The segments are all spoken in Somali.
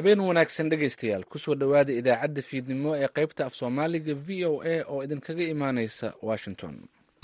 habeen wanaagsan dhegaystayaal kusoo dhowaada idaacadda fiidnimo ee qaybta af soomaaliga v o a oo idinkaga imaaneysa washington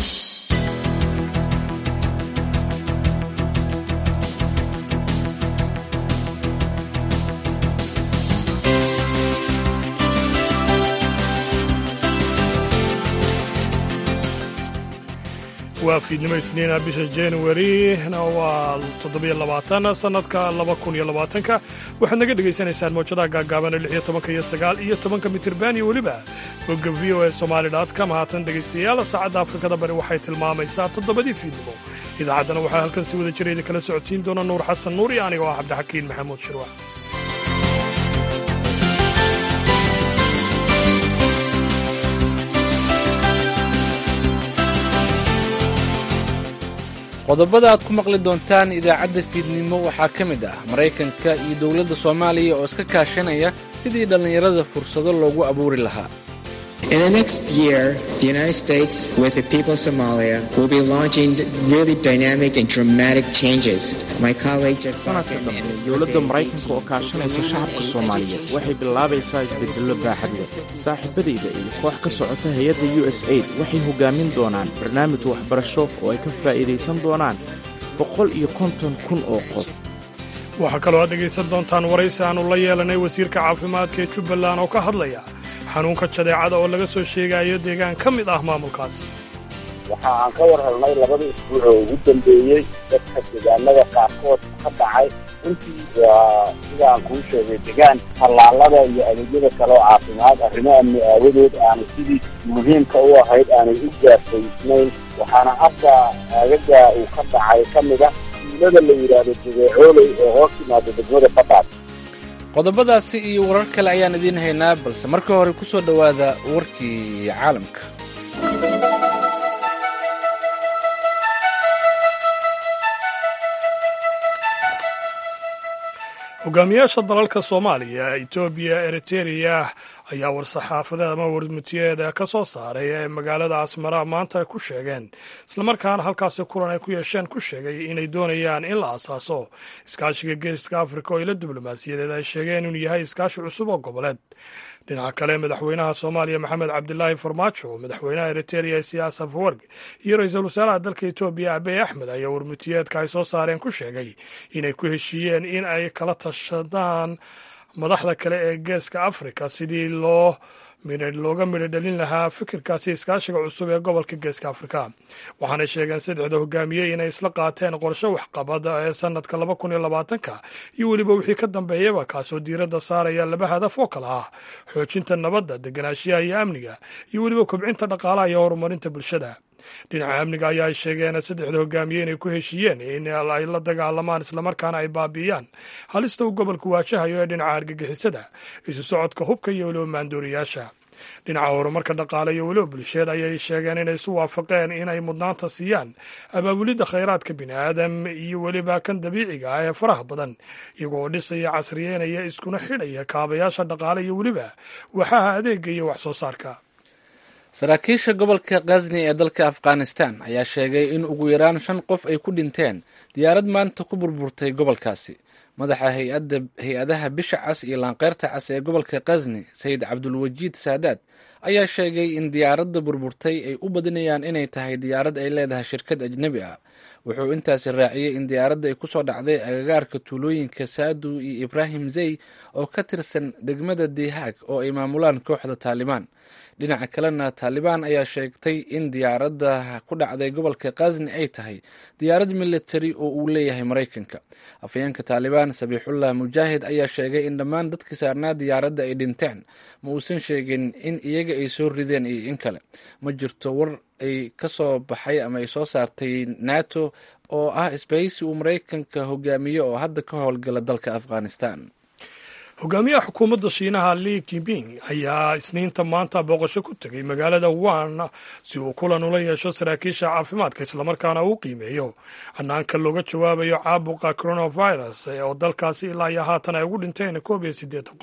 waa fiidnimo isniina bisha januarina waa toddobiyo labaatan sannadka laba kun iyo labaatanka waxaad naga dhegaysanaysaan mawjadaha gaagaaban lix iyo tobanka iyo sagaal iyo tobanka mitirban iyo weliba bogga v o e somaali com haatan dhegaystayaal saacadda afrikada bari waxay tilmaamaysaa toddobadii fiidnimo idaacaddana waxaa halkan si wada jira idinkala socodsiin doona nuur xasan nuur iyo anigoo ah cabdixakiin maxamuud shirwa qodobada aad ku maqli doontaan idaacadda fiidnimo waxaa ka mid ah maraykanka iyo dowladda soomaaliya oo iska kaashanaya sidii dhallinyarada fursado loogu abuuri lahaa In the next year, the United States, with the people of Somalia, will be launching really dynamic and dramatic changes. My colleague Jeff sanadka Falcon dambe and dowladda maraykanka oo kaashanaysa shacabka soomaaliyeed waxay bilaabaysaa isbedello baaxad leh saaxiibadayda iyo koox ka socota hay-adda u s aid waxay hogaamin doonaan barnaamij waxbarasho oo ay ka faa'iidaysan doonaan boqol iyo konton kun oo qof waxaa kaloo aad dhegaysan doontaan waraysi aannu la yeelanay wasiirka caafimaadka ee jubbaland oo ka hadlaya xanuunka jadeecada oo laga soo sheegayo deegaan ka mid ah maamulkaas waxa aan ka war helnay labadii isbuuc oo ugu dambeeyey dadka deegaanada qaarkood ka dhacay runtii waa sidaan kuu sheegay degaan tallaalada iyo adeegyada kale oo caafimaad arrimo amni aawadood aanay sidii muhiimka u ahayd aanay u gaarsaysnayn waxaana hadda aagaga uu ka dhacay ka mid a tuulada la yidhaahdo jadeecooley oo hoos timaada degmada badhaad qodobadaasi iyo warar kale ayaan idiin haynaa balse marka hore ku soo dhowaada warkii caalamka hogaamiyaasha dalalka soomaaliya etoobiya eritereya ayaa war-saxaafadeed ama warmutiyeeda ka soo saaray ee magaalada asmara maanta ku sheegeen islamarkaana halkaasi kulan ay ku yeesheen ku sheegay inay doonayaan in la asaaso iskaashiga geeska afrika oo ila diblomaasiyadeed ay sheegeen inuu yahay iskaashi cusub oo goboleed dhinaca kale madaxweynaha soomaaliya maxamed cabdilaahi farmaajo madaxweynaha eritereya siyaas afwerg iyo ra-iisul wasaaraha dalka etoobiya abiy axmed ayaa warmutiyeedka ay soo saareen ku sheegay inay ku heshiiyeen in ay kala tashadaan madaxda kale ee geeska afrika sidii loo looga midho dhalin lahaa fikirkaasi iskaashiga cusub ee gobolka geeska afrika waxaanay sheegeen saddexda hogaamiye inay isla qaateen qorshe waxqabada ee sanadka laba kun iyo labaatanka iyo weliba wixii ka dambeeyaba kaasoo diiradda saaraya laba hadaf oo kale ah xoojinta nabadda deganaanshiyaha iyo amniga iyo weliba kobcinta dhaqaalaha iyo horumarinta bulshada dhinaca amniga ayaa ay sheegeen saddexda hogaamiye inay ku heshiiyeen in ay la dagaalamaan islamarkaana ay baabi'iyaan halista uu gobolku waajahayo ee dhinaca argagixisada isu socodka hubka iyo weliba maandooriyaasha dhinaca horumarka dhaqaale iyo weliba bulsheed ayay sheegeen inay isu waafaqeen inay mudnaanta siiyaan abaabulidda khayraadka bini aadam iyo weliba kan dabiiciga ah ee faraha badan iyagoo dhisaya casriyeynaya iskuna xidhaya kaabayaasha dhaqaale iyo weliba waxaha adeega iyo wax soo saarka saraakiisha gobolka khazni ee dalka afghanistan ayaa sheegay in ugu yaraan shan qof ay ku dhinteen diyaarad maanta ku burburtay gobolkaasi madaxa hay-adaha bisha cas iyo laanqeyrta cas ee gobolka khazni sayid cabdulwajiid saadaad ayaa sheegay in diyaaradda burburtay ay u badinayaan inay tahay diyaarad ay leedahay shirkad ajnebi ah wuxuu intaasi raaciyey in diyaaradda ay kusoo dhacday agagaarka tuulooyinka saadu iyo ibraahim zey oo ka tirsan degmada dihaag oo ay maamulaan kooxda taalibaan dhinaca kalena taalibaan ayaa sheegtay in diyaaradda ku dhacday gobolka khazni ay tahay diyaarad militari oo uu leeyahay maraykanka afhayeenka taalibaan sabiixullah mujaahid ayaa sheegay in dhammaan dadkii saarnaa diyaaradda ay dhinteen ma uusan sheegin in iyaga ay soo rideen iyo in kale ma jirto war ay ka soo baxay ama ay soo saartay nato oo ah isbahaysi uu maraykanka hogaamiyo oo hadda ka howlgala dalka afghanistan hogaamiyaha xukuumadda shiinaha li kiping ayaa isniinta maanta booqasho ku tegay magaalada wan si uu kulan ula yeesho saraakiisha caafimaadka islamarkaana uu qiimeeyo hanaanka looga jawaabayo caabuqa coronavirus oo dalkaasi ilaa iyo haatan ay ugu dhinteen koob iyo siddeetan qof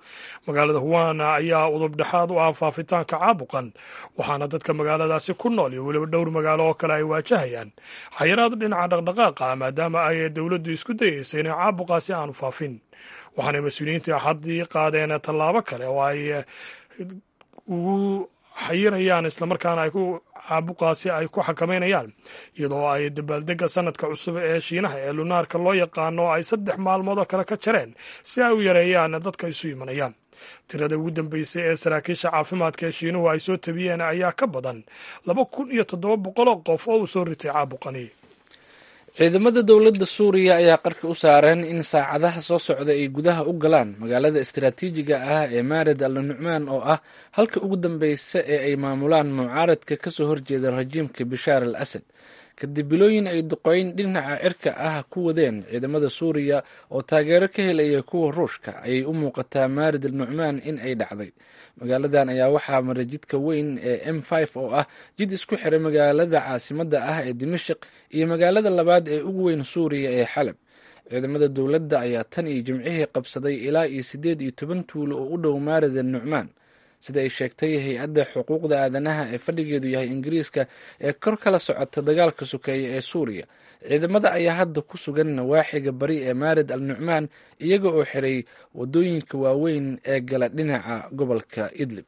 magaalada huwana ayaa udub dhexaad u ah faafitaanka caabuqan waxaana dadka magaaladaasi ku nool iyo weliba dhowr magaalo oo kale ay waajahayaan xayiraad dhinaca dhaqdhaqaaqa maadaama ay dowladdu isku dayeysa inay caabuqaasi aanu faafin waxaana mas-uuliyiinta axaddii qaadeen tallaabo kale oo ay ugu xayirayaan islamarkaana ay ku caabuqaasi ay ku xakameynayaan iyadoo ay dabaaldega sanadka cusub ee shiinaha ee lunaarka loo yaqaano ay saddex maalmood oo kale ka jareen si ay u yareeyaan dadka isu imanayaan tirada ugu dambeysay ee saraakiisha caafimaadka ee shiinuhu ay soo tabiyeen ayaa ka badan laba kun iyo toddoba boqoloo qof oo uu soo ritay caabuqani ciidamada dowladda suuriya ayaa qarka u saareen in saacadaha soo socda ay gudaha u galaan magaalada istaraatiijiga ah ee maarid al nucmaan oo ah halka ugu dambeysa ee ay maamulaan mucaaradka kasoo horjeeda rajiimka bishaar al asad kadib bilooyin ay duqeyn dhinaca cirka ah ku wadeen ciidamada suuriya oo taageero ka helaya kuwa ruushka ayay u muuqataa maarid al nucmaan in ay dhacday magaaladan ayaa waxaa maray jidka weyn ee m oo ah jid isku xiray magaalada caasimadda ah ee dimashik iyo magaalada labaad ee ugu weyn suuriya ee xalab ciidamada dowladda ayaa tan iyo jimcihii qabsaday ilaa iyo siddeed iyo toban tuulo oo u dhow maarid al nucmaan sida ay sheegtay hay-adda xuquuqda aadanaha ee fadhigeedu yahay ingiriiska ee kor kala socota dagaalka sokeeye ee suuriya ciidamada ayaa hadda ku sugan nawaaxiga bari ee maarid al nucmaan iyaga oo xiray wadooyinka waaweyn ee gala dhinaca gobolka idlib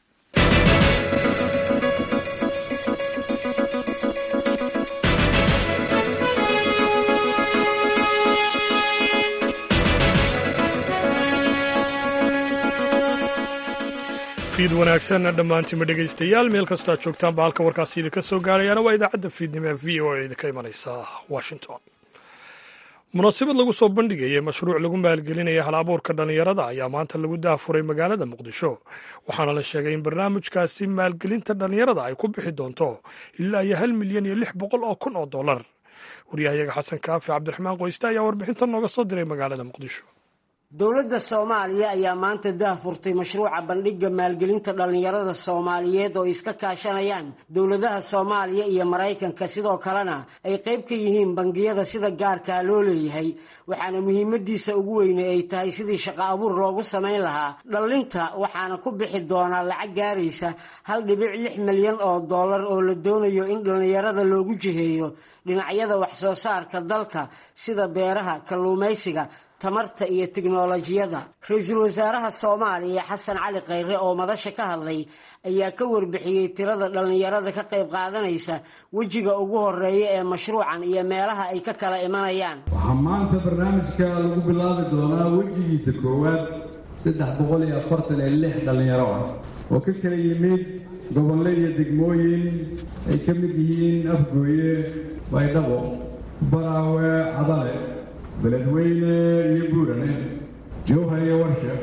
fiid wanaagsan dhammaantiinma dhegaystayaal meel kastoo aad joogtaanba halka warkaasi idinka soo gaarayaana waa idaacadda fiidnimo ee v o e idinka imanaysa washington munaasabad lagu soo bandhigayay mashruuc lagu maalgelinaya hal abuurka dhallinyarada ayaa maanta lagu daafuray magaalada muqdisho waxaana la sheegay in barnaamijkaasi maalgelinta dhallinyarada ay ku bixi doonto ilaa iyo hal milyan iyo lix boqol oo kun oo dollar waryahayaga xasan kaafi cabdiraxmaan qoyste ayaa warbixinta nooga soo diray magaalada muqdisho dowladda soomaaliya ayaa maanta daahfurtay mashruuca bandhigga maalgelinta dhallinyarada soomaaliyeed oo iska kaashanayaan dowladaha soomaaliya iyo maraykanka sidoo kalena ay qayb ka yihiin bangiyada sida gaarkaa loo leeyahay waxaana muhiimadiisa ugu weyne ay tahay sidii shaqo abuur loogu samayn lahaa dhallinta waxaana ku bixi doonaa lacag gaaraysa hal dhibic lix milyan oo dollar oo la doonayo in dhallinyarada loogu jiheeyo dhinacyada wax soo saarka dalka sida beeraha kalluumaysiga tamarta iyo tiknolojiyada ra-iisul wasaaraha soomaaliya xasan cali khayre oo madasha ka hadlay ayaa ka warbixiyey tirada dhallinyarada ka qayb qaadanaysa wejiga ugu horeeya ee mashruucan iyo meelaha ay ka kala imanayaan waxaa maanta barnaamijka lagu bilaabi doonaa wejigiisa koowaad saddex boqol iyo afartan iyo lix dhallinyaro ah oo ka kala yimid gobolle iyo degmooyin ay ka mid yihiin afgooye baydhabo baraawe cadale beledweyne iyo buurane jowhar iyo warshef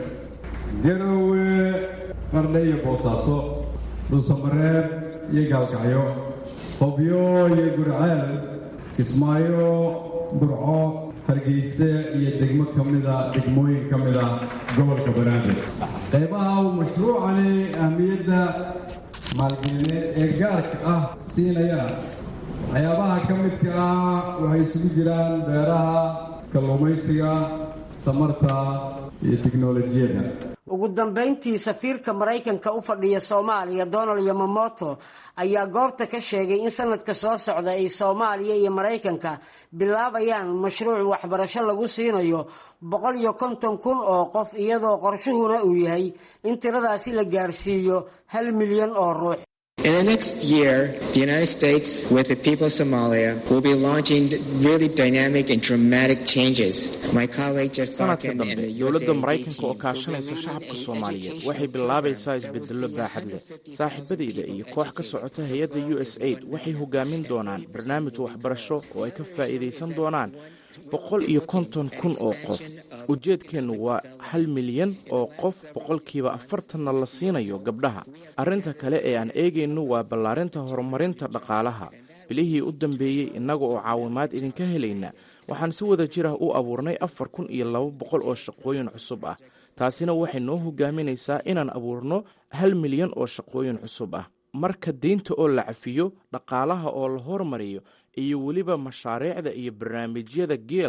garowe qardhe iyo boosaaso dhuusamareeb iyo gaalkacyo qobyo iyo gurceel kismaayo burco hargeyse iyo degmo ka mida degmooyin ka mida gobolka banaadir qaybaha uu mashruucani ahmiyadda maalgelineed ee gaarka ah siinayana waxyaabaha ka midka ah waxay isugu jiraan beeraha kalluumaysiga tamarta iyo tiknolojiyadda ugu dambayntii safiirka maraykanka u fadhiya soomaaliya donald yamamoto ayaa goobta ka sheegay in sanadka soo socda ay soomaaliya iyo maraykanka bilaabayaan mashruuc waxbarasho lagu siinayo boqol iyo konton kun oo qof iyadoo qorshuhuna uu yahay in tiradaasi la gaarsiiyo hal milyan oo ruux In the next year, the United States, with the people of Somalia, will be launching really dynamic and dramatic changes. My colleague Jeff sanadka Barkin and dambe the dowladda USAID maraykanka oo team kaashanaysa will shacabka implement soomaaliyeed education waxay bilaabaysaa isbedello baaxad leh saaxiibadayda iyo koox ka socota hay-adda u s aid waxay hogaamin doonaan barnaamij waxbarasho oo ay ka faa'iidaysan doonaan boqol iyo konton kun oo qof ujeedkeennu waa hal milyan oo qof boqolkiiba afartanna la siinayo gabdhaha arrinta kale ee aan eegayno waa ballaarinta horumarinta dhaqaalaha bilihii u dambeeyey innaga oo caawimaad idinka helayna waxaan si wada jir ah u abuurnay afar kun iyo laba boqol oo shaqooyin cusub ah taasina waxay noo hogaaminaysaa inaan abuurno hal milyan oo shaqooyin cusub ah marka deynta oo la cafiyo dhaqaalaha oo la hormariyo iyo weliba mashaariicda iyo barnaamijyada geel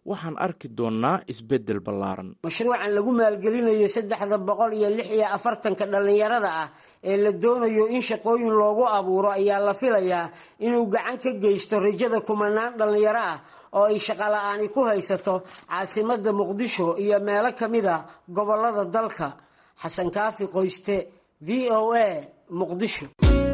waxaan arki doonnaa isbeddel ballaaran mashruucan lagu maalgelinayo saddexda boqol iyo lix iyo afartanka dhallinyarada ah ee la doonayo in shaqooyin loogu abuuro ayaa la filayaa inuu gacan ka geysto rajada kumanaan dhallinyaro ah oo ay shaqola'aani ku haysato caasimadda muqdisho iyo meelo ka mid a gobollada dalka xasan kaafi qoyste v o a muqdisho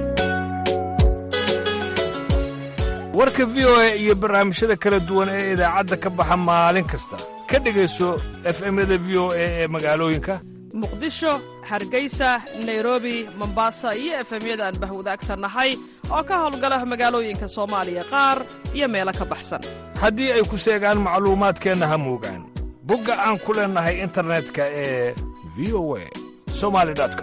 warka v o a iyo barnaamijyada kala duwan ee idaacadda ka baxa maalin kasta ka dhegayso efemyada v o a ee magaalooyinka muqdisho hargeysa nairobi mombasa iyo efemyada aan bahwadaagsannahay oo ka howlgala magaalooyinka soomaaliya qaar iyo meelo ka baxsan haddii ay ku seegaan macluumaadkeenna ha moogaan bogga aan ku leennahay internetka ee v o a somali com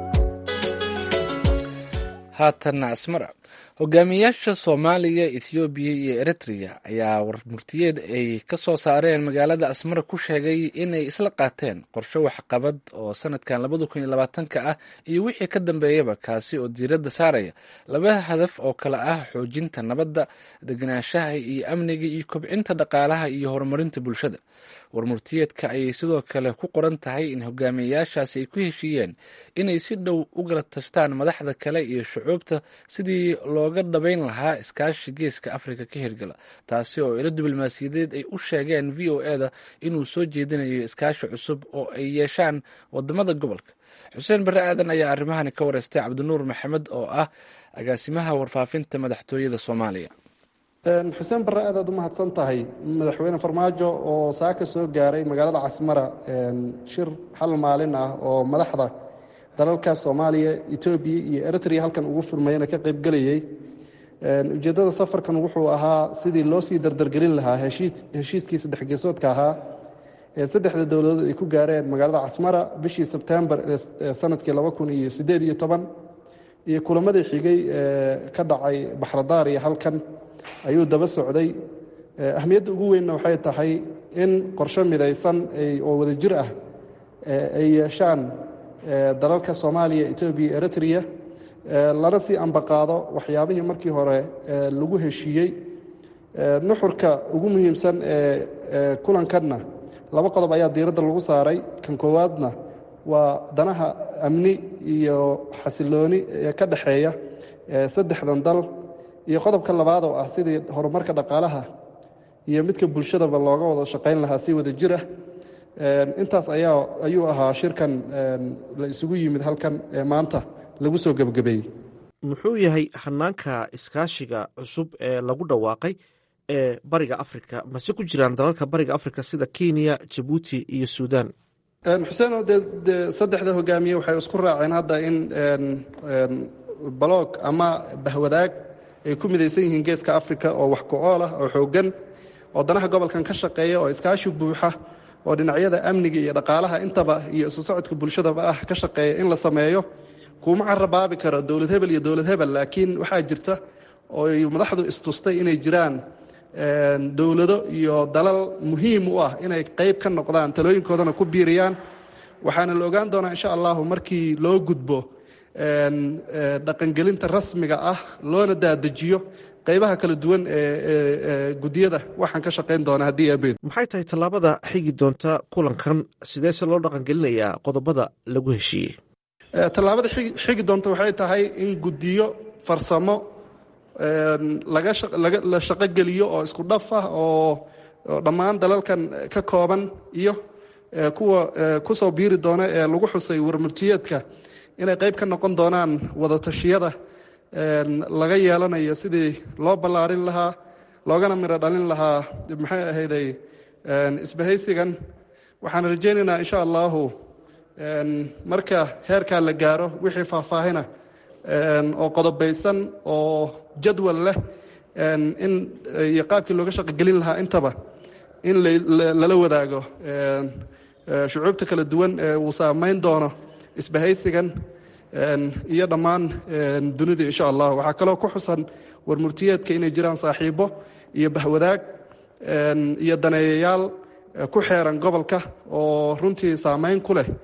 haatanna asmara hogaamiyaasha soomaaliya ethoobiya iyo eritrea ayaa warmurtiyeed ay ka soo saareen magaalada asmara ku sheegay inay isla qaateen qorshe waxqabad oo sanadkan labada kun iyo labaatanka ah iyo wixii ka dambeeyaba kaasi oo diiradda saaraya laba hadaf oo kale ah xoojinta nabadda degenaanshaha iyo amniga iyo kobcinta dhaqaalaha iyo horumarinta bulshada warmurtiyeedka ayay sidoo kale ku qoran tahay in hogaamiyayaashaasi ay ku heshiiyeen inay si dhow u gala tashtaan madaxda kale iyo shucuubta sidii looga dhabayn lahaa iskaashi geeska afrika ka hirgala taasi oo ilo diblomaasiyadeed ay u sheegeen v o e da inuu soo jeedinayo iskaashi cusub oo ay yeeshaan wadamada gobolka xuseen barre aadan ayaa arrimahani ka wareystay cabdinuur maxamed oo ah agaasimaha warfaafinta madaxtooyada soomaaliya xuseen barre aad aad u mahadsan tahay madaxweyne farmaajo oo saaka soo gaaray magaalada casmara shir hal maalin ah oo madaxda dalalka soomaaliya etoobiya iyo eritrea halkan ugu furmayana ka qaybgelayey ujeeddada safarkan wuxuu ahaa sidii loo sii dardargelin lahaa heshiiskii saddex geesoodka ahaa ee saddexda dowladood ay ku gaareen magaalada casmara bishii sebtembar ee sanadkii laba kun iyo siddeed iyo toban iyo kulamadii xigay ee ka dhacay baxradaar iyo halkan ayuu daba socday ahmiyadda ugu weynna waxay tahay in qorshe midaysan oo wadajir ah ay yeeshaan dalalka soomaaliya etoobiya eritrea lana sii ambaqaado waxyaabihii markii hore lagu heshiiyey nuxurka ugu muhiimsan ee kulankanna laba qodob ayaa diiradda lagu saaray kan koowaadna waa danaha amni iyo xasilooni ee ka dhexeeya saddexdan dal iyo qodobka labaad oo ah sidii horumarka dhaqaalaha iyo midka bulshadaba looga wada shaqayn lahaa si wada jir ah intaas ayaa ayuu ahaa shirkan la isugu yimid halkan ee maanta lagu soo gebagabeeyey muxuu yahay hanaanka iskaashiga cusub ee lagu dhawaaqay ee bariga afrika mase ku jiraan dalalka bariga afrika sida kenya jabuuti iyo suudan xuseenoo dee dee saddexda hogaamiye waxay isku raaceen hadda in baloog ama bahwadaag ay ku midaysan yihiin geeska afrika oo wax ku-ool ah oo xooggan oo danaha gobolkan ka shaqeeya oo iskaashi buuxa oo dhinacyada amniga iyo dhaqaalaha intaba iyo isu socodka bulshadaba ah ka shaqeeya in la sameeyo kuuma carabaabi karo dowlad hebel iyo dowlad hebel laakiin waxaa jirta oo madaxdu istustay inay jiraan dowlado iyo dalal muhiim u ah inay qayb ka noqdaan talooyinkoodana ku biiriyaan waxaana la ogaan doonaa insha allahu markii loo gudbo dhaqangelinta rasmiga ah loona daadejiyo qaybaha kala duwan ee gudiyada waxaan ka shaqayn doonaa haddii abeed maxay tahay tallaabada xigi doonta kulankan sideese loo dhaqangelinayaa qodobada lagu heshiiyey tallaabada xigi doonta waxay tahay in gudiyo farsamo la shaqogeliyo oo isku dhaf ah oo dhammaan dalalkan ka kooban iyo kuwa kusoo biiri doona ee lagu xusay warmurtiyeedka inay qayb ka noqon doonaan wadatashyada laga yeelanayo sidii loo ballaarin lahaa loogana midho dhalin lahaa maxay ahayday isbahaysigan waxaan rajaynaynaa insha allahu marka heerkaa la gaaro wixii faahfaahina oo qodobaysan oo jadwal leh in iyo qaabkii looga shaqogelin lahaa intaba in lala wadaago shucuubta kala duwan ee uu saamayn doono isbahaysigan iyo dhammaan dunida insha allah waxaa kaloo ku xusan warmurtiyeedka inay jiraan saaxiibo iyo bahwadaag iyo daneeyayaal ku xeeran gobolka oo runtii saamayn ku leh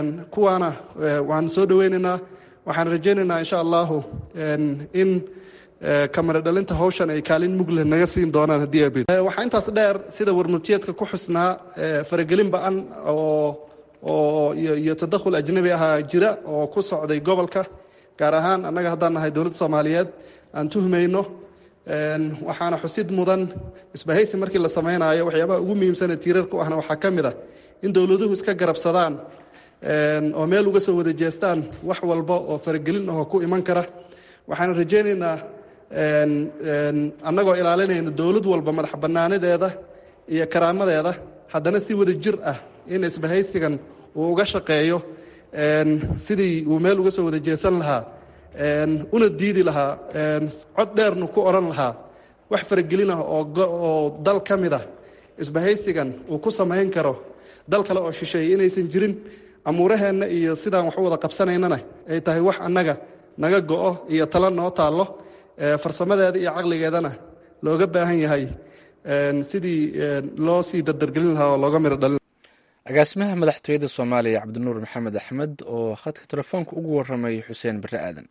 kuwaana waan soo dhoweynaynaa waxaan rajaynaynaa insha allahu in kamara dhalinta hawshan ay kaalin mugleh naga siin doonaan haddii abid waxaa intaas dheer sida warmurtiyeedka ku xusnaa faragelin ba-an oo oo iyo tadakhul ajnabi ahaa jira oo ku socday gobolka gaar ahaan annaga haddaan nahay dowladda soomaaliyeed aan tuhmayno waxaana xusid mudan isbahaysi markii la samaynayo waxyaabaha ugu muhiimsanee tiirarka u ahna waxaa ka mid ah in dowladuhu iska garabsadaan oo meel uga soo wada jeestaan wax walba oo faragelin ahoo ku iman kara waxaan rajaynaynaa annagoo ilaalinayna dowlad walba madax bannaanadeeda iyo karaamadeeda haddana si wada jir ah in isbahaysigan uu uga shaqeeyo sidii uu meel uga soo wada jeesan lahaa una diidi lahaa cod dheernu ku odhan lahaa wax faragelin ah oo dal ka mid ah isbahaysigan uu ku samayn karo dal kale oo shisheeye inaysan jirin amuuraheenna iyo sidaan wax u wada qabsanaynana ay tahay wax annaga naga go'o iyo talo noo taallo farsamadeeda iyo caqligeedana looga baahan yahay sidii loo sii dardargelin lahaa oo looga miro dhalin agaasimaha madaxtooyada soomaaliya cabdinuur maxamed axmed oo khadka telefoonka ugu warramay xuseen barre aadan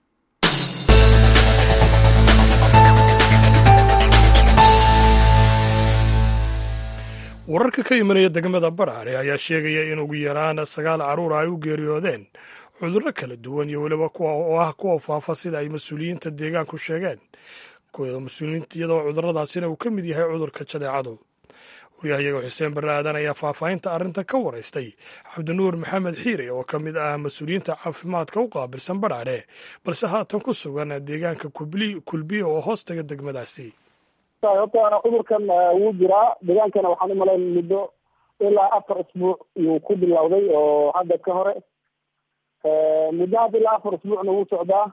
wararka ka imanaya degmada badhaare ayaa sheegaya in ugu yaraan sagaal carruur ay u geeriyoodeen cudurro kala duwan iyo weliba kuwa oo ah kuwa faafa sida ay mas-uuliyiinta deegaanku sheegeen mas-uuliyiinta iyadoo cudurradaasina uu ka mid yahay cudurka jadeecadu waryahayaga xuseen barre aadan ayaa faahfaahinta arrintan ka waraystay cabdinuur maxamed xiire oo ka mid ah mas-uuliyiinta caafimaadka u qaabilsan badhaadhe balse haatan ku sugan deegaanka kulbiya oo hoostaga degmadaasi horta cudurkan wuu jiraa deegaankana waxaan umalayn muddo ilaa afar isbuuc iyuu ku bilowday oo hadda ka hore muddo hadda ilaa afar isbuucna wuu socdaa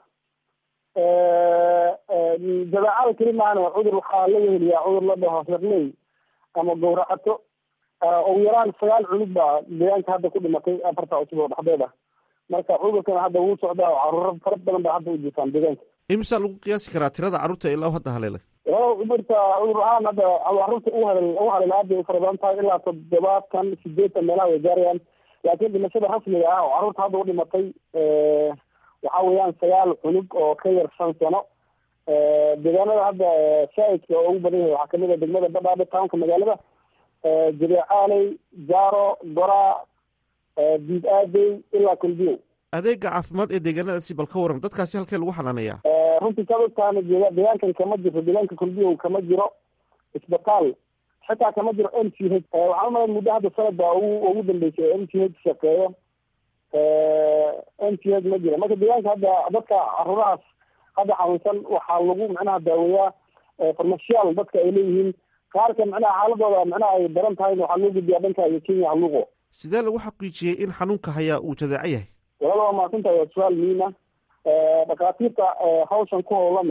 jabeecada keli maana cudur waxaa la weheliyaa cudur la dhaho firley ama gawracato ugu yaraan sagaal cunug baa deegaanka hadda ku dhimatay afarta cusub oo dhexdeeda marka cudurkana hadda wuu socdaa oo caruuro fara badan baa hadda u jirtaan deegaanka imisa lagu qiyaasi karaa tirada carruurta ilaa hadda haleelay walaal cudurka cudur ahaan hadda carruurta u halel u halel aad bay u fara badan tahay ilaa toddobaatan sideetan meelaha way gaarayaan laakiin dhimashada rasmiga ah oo carruurta hadda u dhimatay waxa weeyaan sagaal cunug oo ka yar shan sano deegaanada hadda shaaidka oo ugu badan yahay waxaa kamid a degmada badhaadhe townka magaalada jabeecaaley jaaro goraa diid aadey ilaa kulbiyow adeega caafimaad ee deegaanadaasi bal ka waran dadkaasi halkee lagu xanaaneeyaa runtii sababtaana jeeda deegaankan kama jirto deegaanka kulbiyow kama jiro isbitaal xitaa kama jiro m c h waxaan umalayn muddo hadda sanad baa ugu ugu dambeysay oo m c h shaqeeyo m c h ma jiro marka deegaanka hadda dadka caruurahaas hadda xanuunsan waxaa lagu macnaha daaweeyaa farmashiyaal dadka ay leeyihiin qaarka macnaha xaaladooda macnaha ay daran tahay waxaa loo gudbiyaa dhanka iyo kenya haluuqo sidee lagu xaqiijiyey in xanuunka hayaa uu jadeeco yahay walaal waa mahadsantahay waa su-aal muhiim ah dhakhaatiirta hawshan ku howlan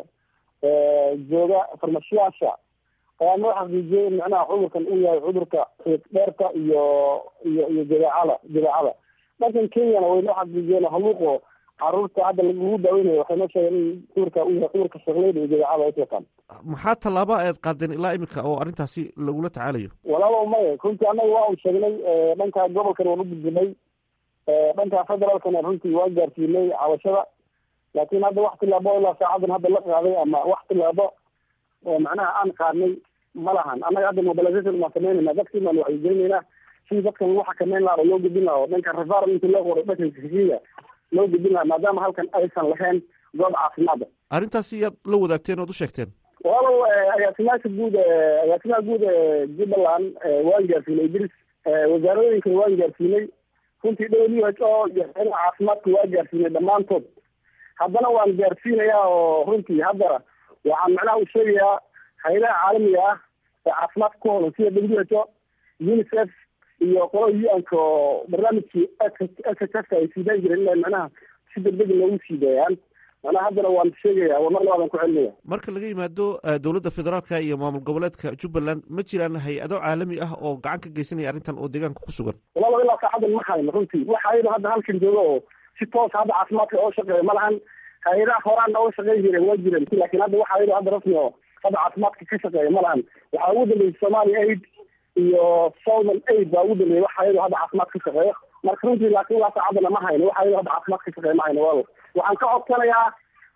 ee jooga farmashiyaasha ayaa noo xaqiijiyey in macnaha cudurkan uu yahay cudurka xiiq dheerka iyo iyo iyo jadeecada jadeecada dhankan kenyana way noo xaqiijiyeen haluuqo caruurta hadda lagu daaweynayo waxay noo sheegeen in cudurka uu yahay cudurka shaqleyda iyo jadeecada ay wataan maxaa tallaaba aad qaadeen ilaa imika oo arrintaasi lagula tacaalayo walaalow maya runtii annaga waa un sheegnay dhanka gobolkan waan u gudbinay dhanka federaalkana runtii waa gaarsiinay cabashada laakiin hadda wax tilaabo ilaa saacadan hadda la qaaday ama wax tilaabo oo macnaha aan qaadnay ma lahan annaga hadda mobilization baan samaynayna dadkii baan wacyigelinaynaa sidii dadkan lagu xakameyn lahaa oo loo gudbin lahaa oo dhanka referal intii loo qoray dhanka kisiga loo gudbin lahaa maadaama halkan aysan lahayn goob caafimaada arrintaasi yaad la wadaagteen ood u sheegteen walaalow agaasimaasha guud agaasimaha guud ee jubbaland waan gaarsiinay idris wasaaradooyinkan waan gaarsiinay runtii w h o iyo hayadaha caafimaadka waa gaarsiinay dhammaantood haddana waan gaarsiinayaa oo runtii hadda waxaan macnaha u sheegayaa hay-adaha caalamiga ah ee caafimaadka ku holan sida w h o unicef iyo qolo u-nka oo barnaamijkii s h f ay siidaan jireen inay macnaha si degdeg loogu sii daayaan macnaha haddana waan sheegaya waa mar labaadan ku celinaya marka laga yimaado dowladda federaalka iyo maamul goboleedka jubbaland ma jiraan hay-ado caalami ah oo gacan ka geysanaya arrintan oo deegaanka ku sugan walaalo ilaa saacadan ma hayno runtii waxa ayado hadda halkan jooga oo si toos hadda caafimaadka oo shaqeeya ma lahan hay-adaha horaana oo shaqeyn jireen waa jireen laakiin hadda waxa ayado hadda rasmi oo hadda caafimaadka ka shaqeeya ma lahan waxaa ugu dambeysay somalia aid iyo southern aid baa ugu dambeeyay waxa ayado hadda caafimaad ka shaqeeya marka runtii laakiin ilaa saacadana ma hayno waxa ayado hadda caafimaad ka shaqeeya ma hayno walaalo waxaan ka codsanayaa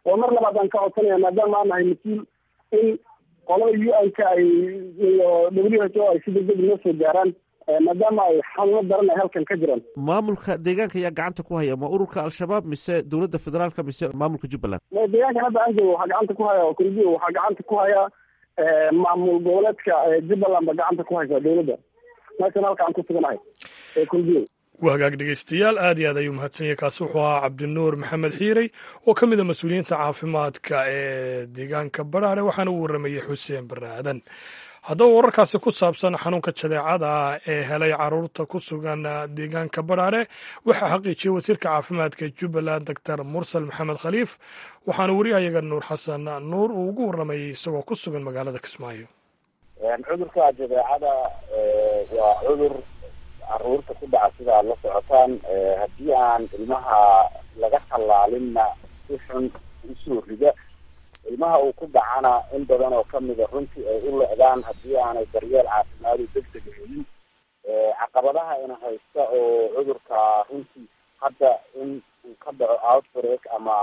oo mar labaad aan ka codsanaya maadaama aan nahay mas-uul in qolada u n ka ay iyo w h o ay si degdeg noo soo gaaraan maadaama ay xanuuno daran ay halkan ka jiraan maamulka deegaanka ayaa gacanta ku haya ma ururka al-shabaab mise dowladda federaalka mise maamulka jubbaland deegaankan hadda aan joogo waxaa gacanta ku haya oo kulbiyo waxaa gacanta ku haya maamul goboleedka jubbaland ba gacanta ku haysa dowladda meeshan halka aan ku suganahay ee kulbiyo waa hagaag dhegeystayaal aad iyo aad ayuu mahadsan yahay kaasi wuxuu ahaa cabdinuur maxamed xiirey oo ka mid a mas-uuliyiinta caafimaadka ee deegaanka badhaare waxaana uu warramayey xuseen barre aadan haddaba wararkaasi ku saabsan xanuunka jadeecada ee helay caruurta ku sugan deegaanka badhaare waxaa xaqiijiyey wasiirka caafimaadka jubbaland doctor mursal maxamed khaliif waxaana wariyahayaga nuur xasan nuur uu ugu warramayey isagoo ku sugan magaalada kismaayo cudurka jadeecada waa cudur caruurta ku dhaca sida aad la socotaan haddii aan ilmaha laga tallaalinna si xun usoo rida ilmaha uu ku dhacana in badan oo kamida runtii ay u lecdaan haddii aanay daryeel caafimaadu deg deg helin caqabadaha ina haysta oo cudurka runtii hadda in uu ka dhaco outbreak ama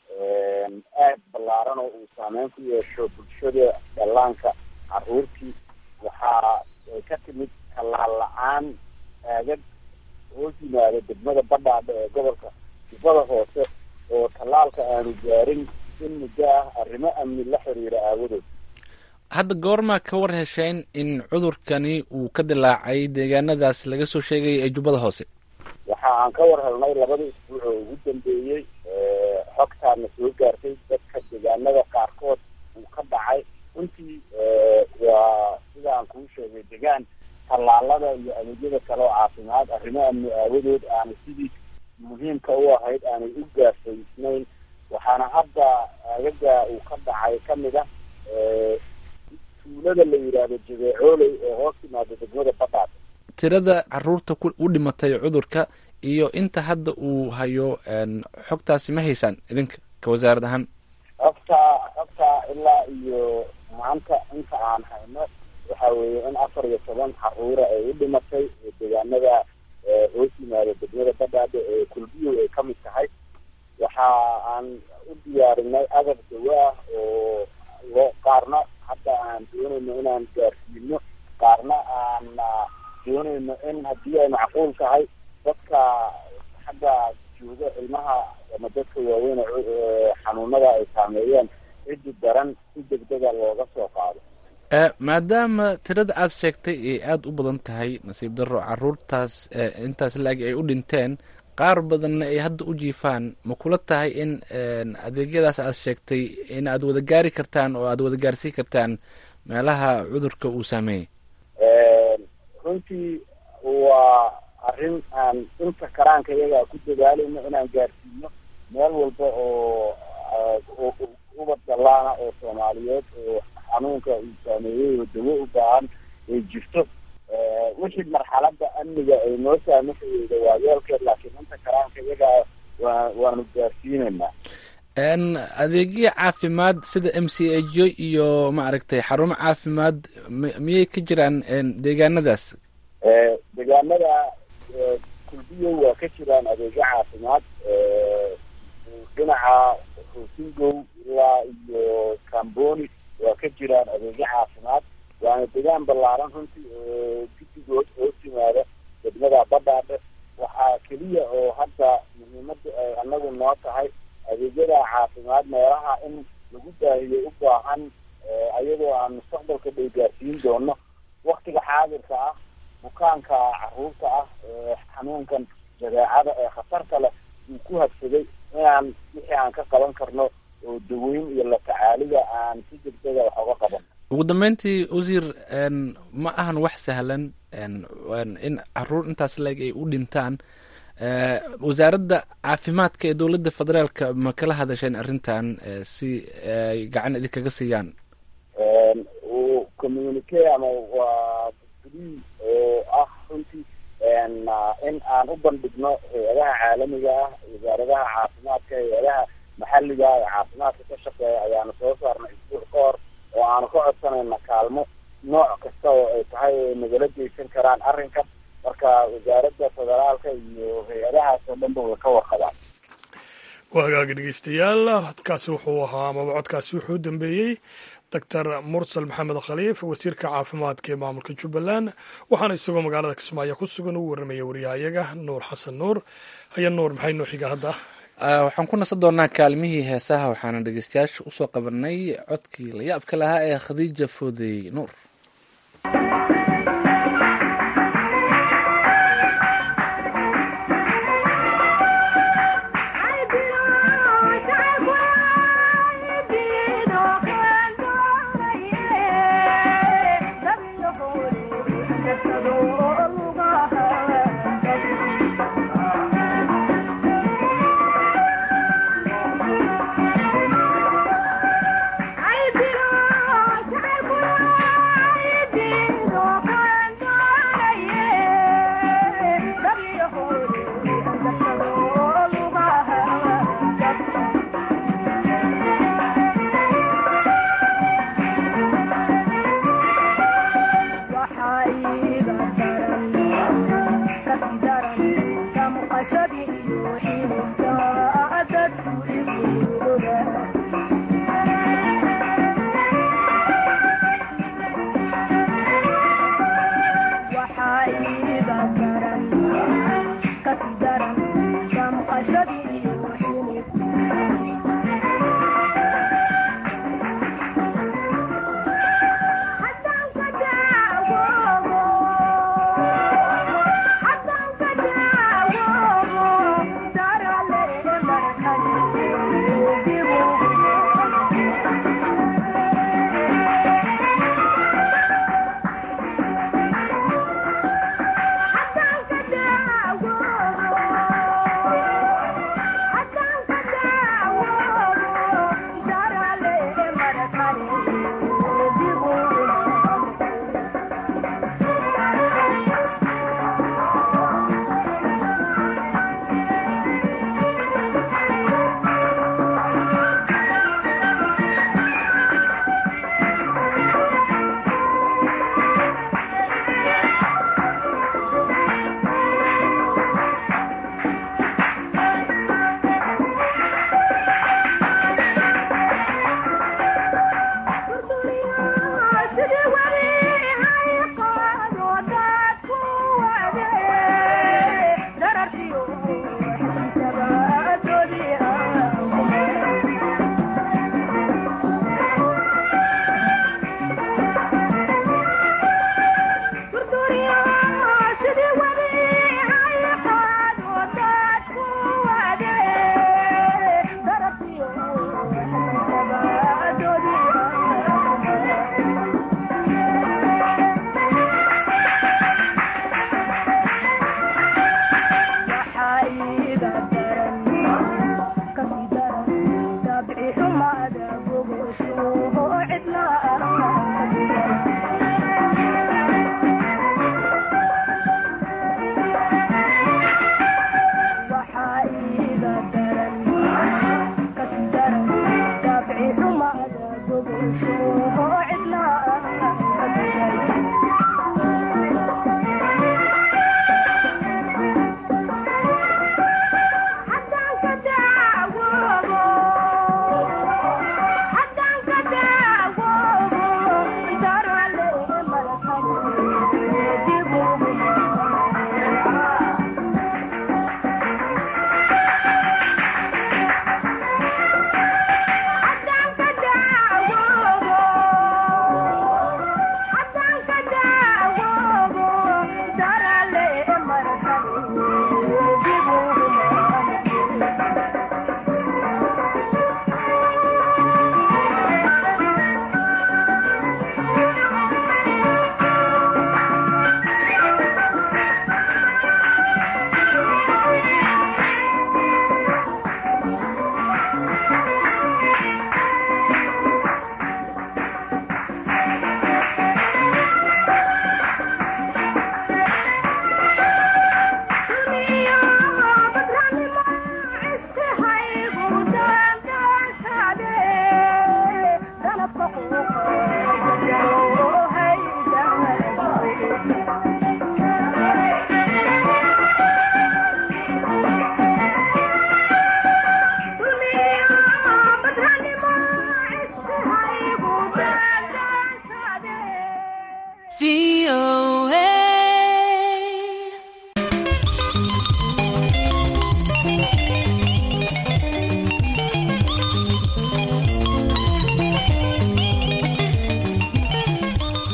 aad ballaaran oo uu saameyn ku yeesho bulshada dhallaanka caruurtii waxaa ka timid tallaal la-aan aagag hoos yimaada degmada badhaadha ee gobolka jubbada hoose oo tallaalka aanu gaarin in muddo ah arrimo amni la xiriira aawadood hadda goormaa ka war hesheen in cudurkani uu ka dilaacay deegaanadaas laga soo sheegaya ee jubbada hoose waxa aan ka war helnay labadii isbuuc oo ugu dambeeyey xogtaana soo gaartay dadka deegaanada qaarkood uu ka dhacay runtii waa sida aan kuu sheegay degaan tallaalada iyo adeegyada kale oo caafimaad arrimo amni aawadood aanay sidii muhiimka u ahayd aanay u gaarsaysnayn waxaana hadda aagaga uu ka dhacay kamid ah tuulada la yidhaahdo jabeecooley oo hoos timaada degmada badhaad tirada caruurta u dhimatay cudurka iyo inta hadda uu hayo xogtaasi ma haysaan idinka ka wasaarad ahaan xogta xogta ilaa iyo maanta inta aan hayno waxa weeye in afar iyo toban caruura ay u dhimatay deegaanada hoos yimaada degmada badhaadhe ee kulbiyo ay kamid tahay waxa aan u diyaarinay agab dawo ah oo loo qaarna hadda aan doonayno inaan gaarsiino qaarna aan doonayno in haddii ay macquul tahay dadka xagga jooga ilmaha ama dadka waaweyn xanuunada ay saameeyeen ciddi daran si degdega looga soo qaado maadaama tirada aada sheegtay ay aada u badan tahay nasiib darro caruurtaas intaas laagi ay u dhinteen qaar badanna ay hadda u jiifaan ma kula tahay in adeegyadaas aad sheegtay in aad wada gaari kartaan oo aad wada gaarsiin kartaan meelaha cudurka uu saameeyey runtii waa arrin aan inta karaanka iyaga ku dadaalayno inaan gaarsiino meel walba oo ubad dallaana oo soomaaliyeed oo xanuunka uu saameeyey oo dawo u baahan ay jirto wixii marxalada amniga ay noo saamaxayeyda waa yeelkeed laakiin inta karaanka iyaga waa waanu gaarsiinaynaa adeegyo caafimaad sida m c h o iyo maaragtay xarumo caafimaad miyay ka jiraan deegaanadaas deegaanada kulbiyo waa ka jiraan adeegyo caafimaad dhinaca hosingow ilaa iyo camboni waa ka jiraan adeegyo caafimaad waana degaan ballaaran runtii oo guddigood hoos yimaada degmada badhaadhe waxaa keliya oo hadda muhiimada ay anagu noo tahay adeegyada caafimaad meelaha in lagu baahiyo u baahan ayadoo aan mustaqbalka dhow gaarsiin doono waktiga xaadirka ah bukaanka caruurta ah ee xanuunkan jadeecada ee khatarta leh uu ku habsaday inaan wixii aan ka qaban karno oo daweyn iyo la tacaalida aan si degdega wax oga qaban ugu dambeyntii wasiir ma ahan wax sahlan in caruur intaas leeg ay u dhintaan wasaaradda caafimaadka ee dowladda federaalka ma kala hadasheen arrintan si ay gacan idinkaga siiyaan communique ama waa free oo ah runtii in aan u bandhigno hay-adaha caalamiga ah wasaaradaha caafimaadka hay-adaha maxalliga ee caafimaadka ka shaqeeya ayaanu soo saarnay isbuuc ka hor oo aanu ka codsanayna kaalmo nooc kasta oo ay tahay ay nagala geysan karaan arrinkan marka wasaaradda federaalka iyo hay-adahaas oo dhanba way ka warqabaan waa hagaagi dhegeystayaal codkaasi wuxuu ahaa amaba codkaasi wuxuu u dambeeyey doctor mursal maxamed khaliif wasiirka caafimaadka ee maamulka jubbaland waxaana isagoo magaalada kismaayo ku sugan uu warramaya wariyahayaga nuur xasan nuur haya nuur maxay noo xiga hadda waxaan ku nasan doonaa kaalmihii heesaha waxaana dhegeystayaasha usoo qabanay codkii la yaabka lahaa ee khadiija foodey nuur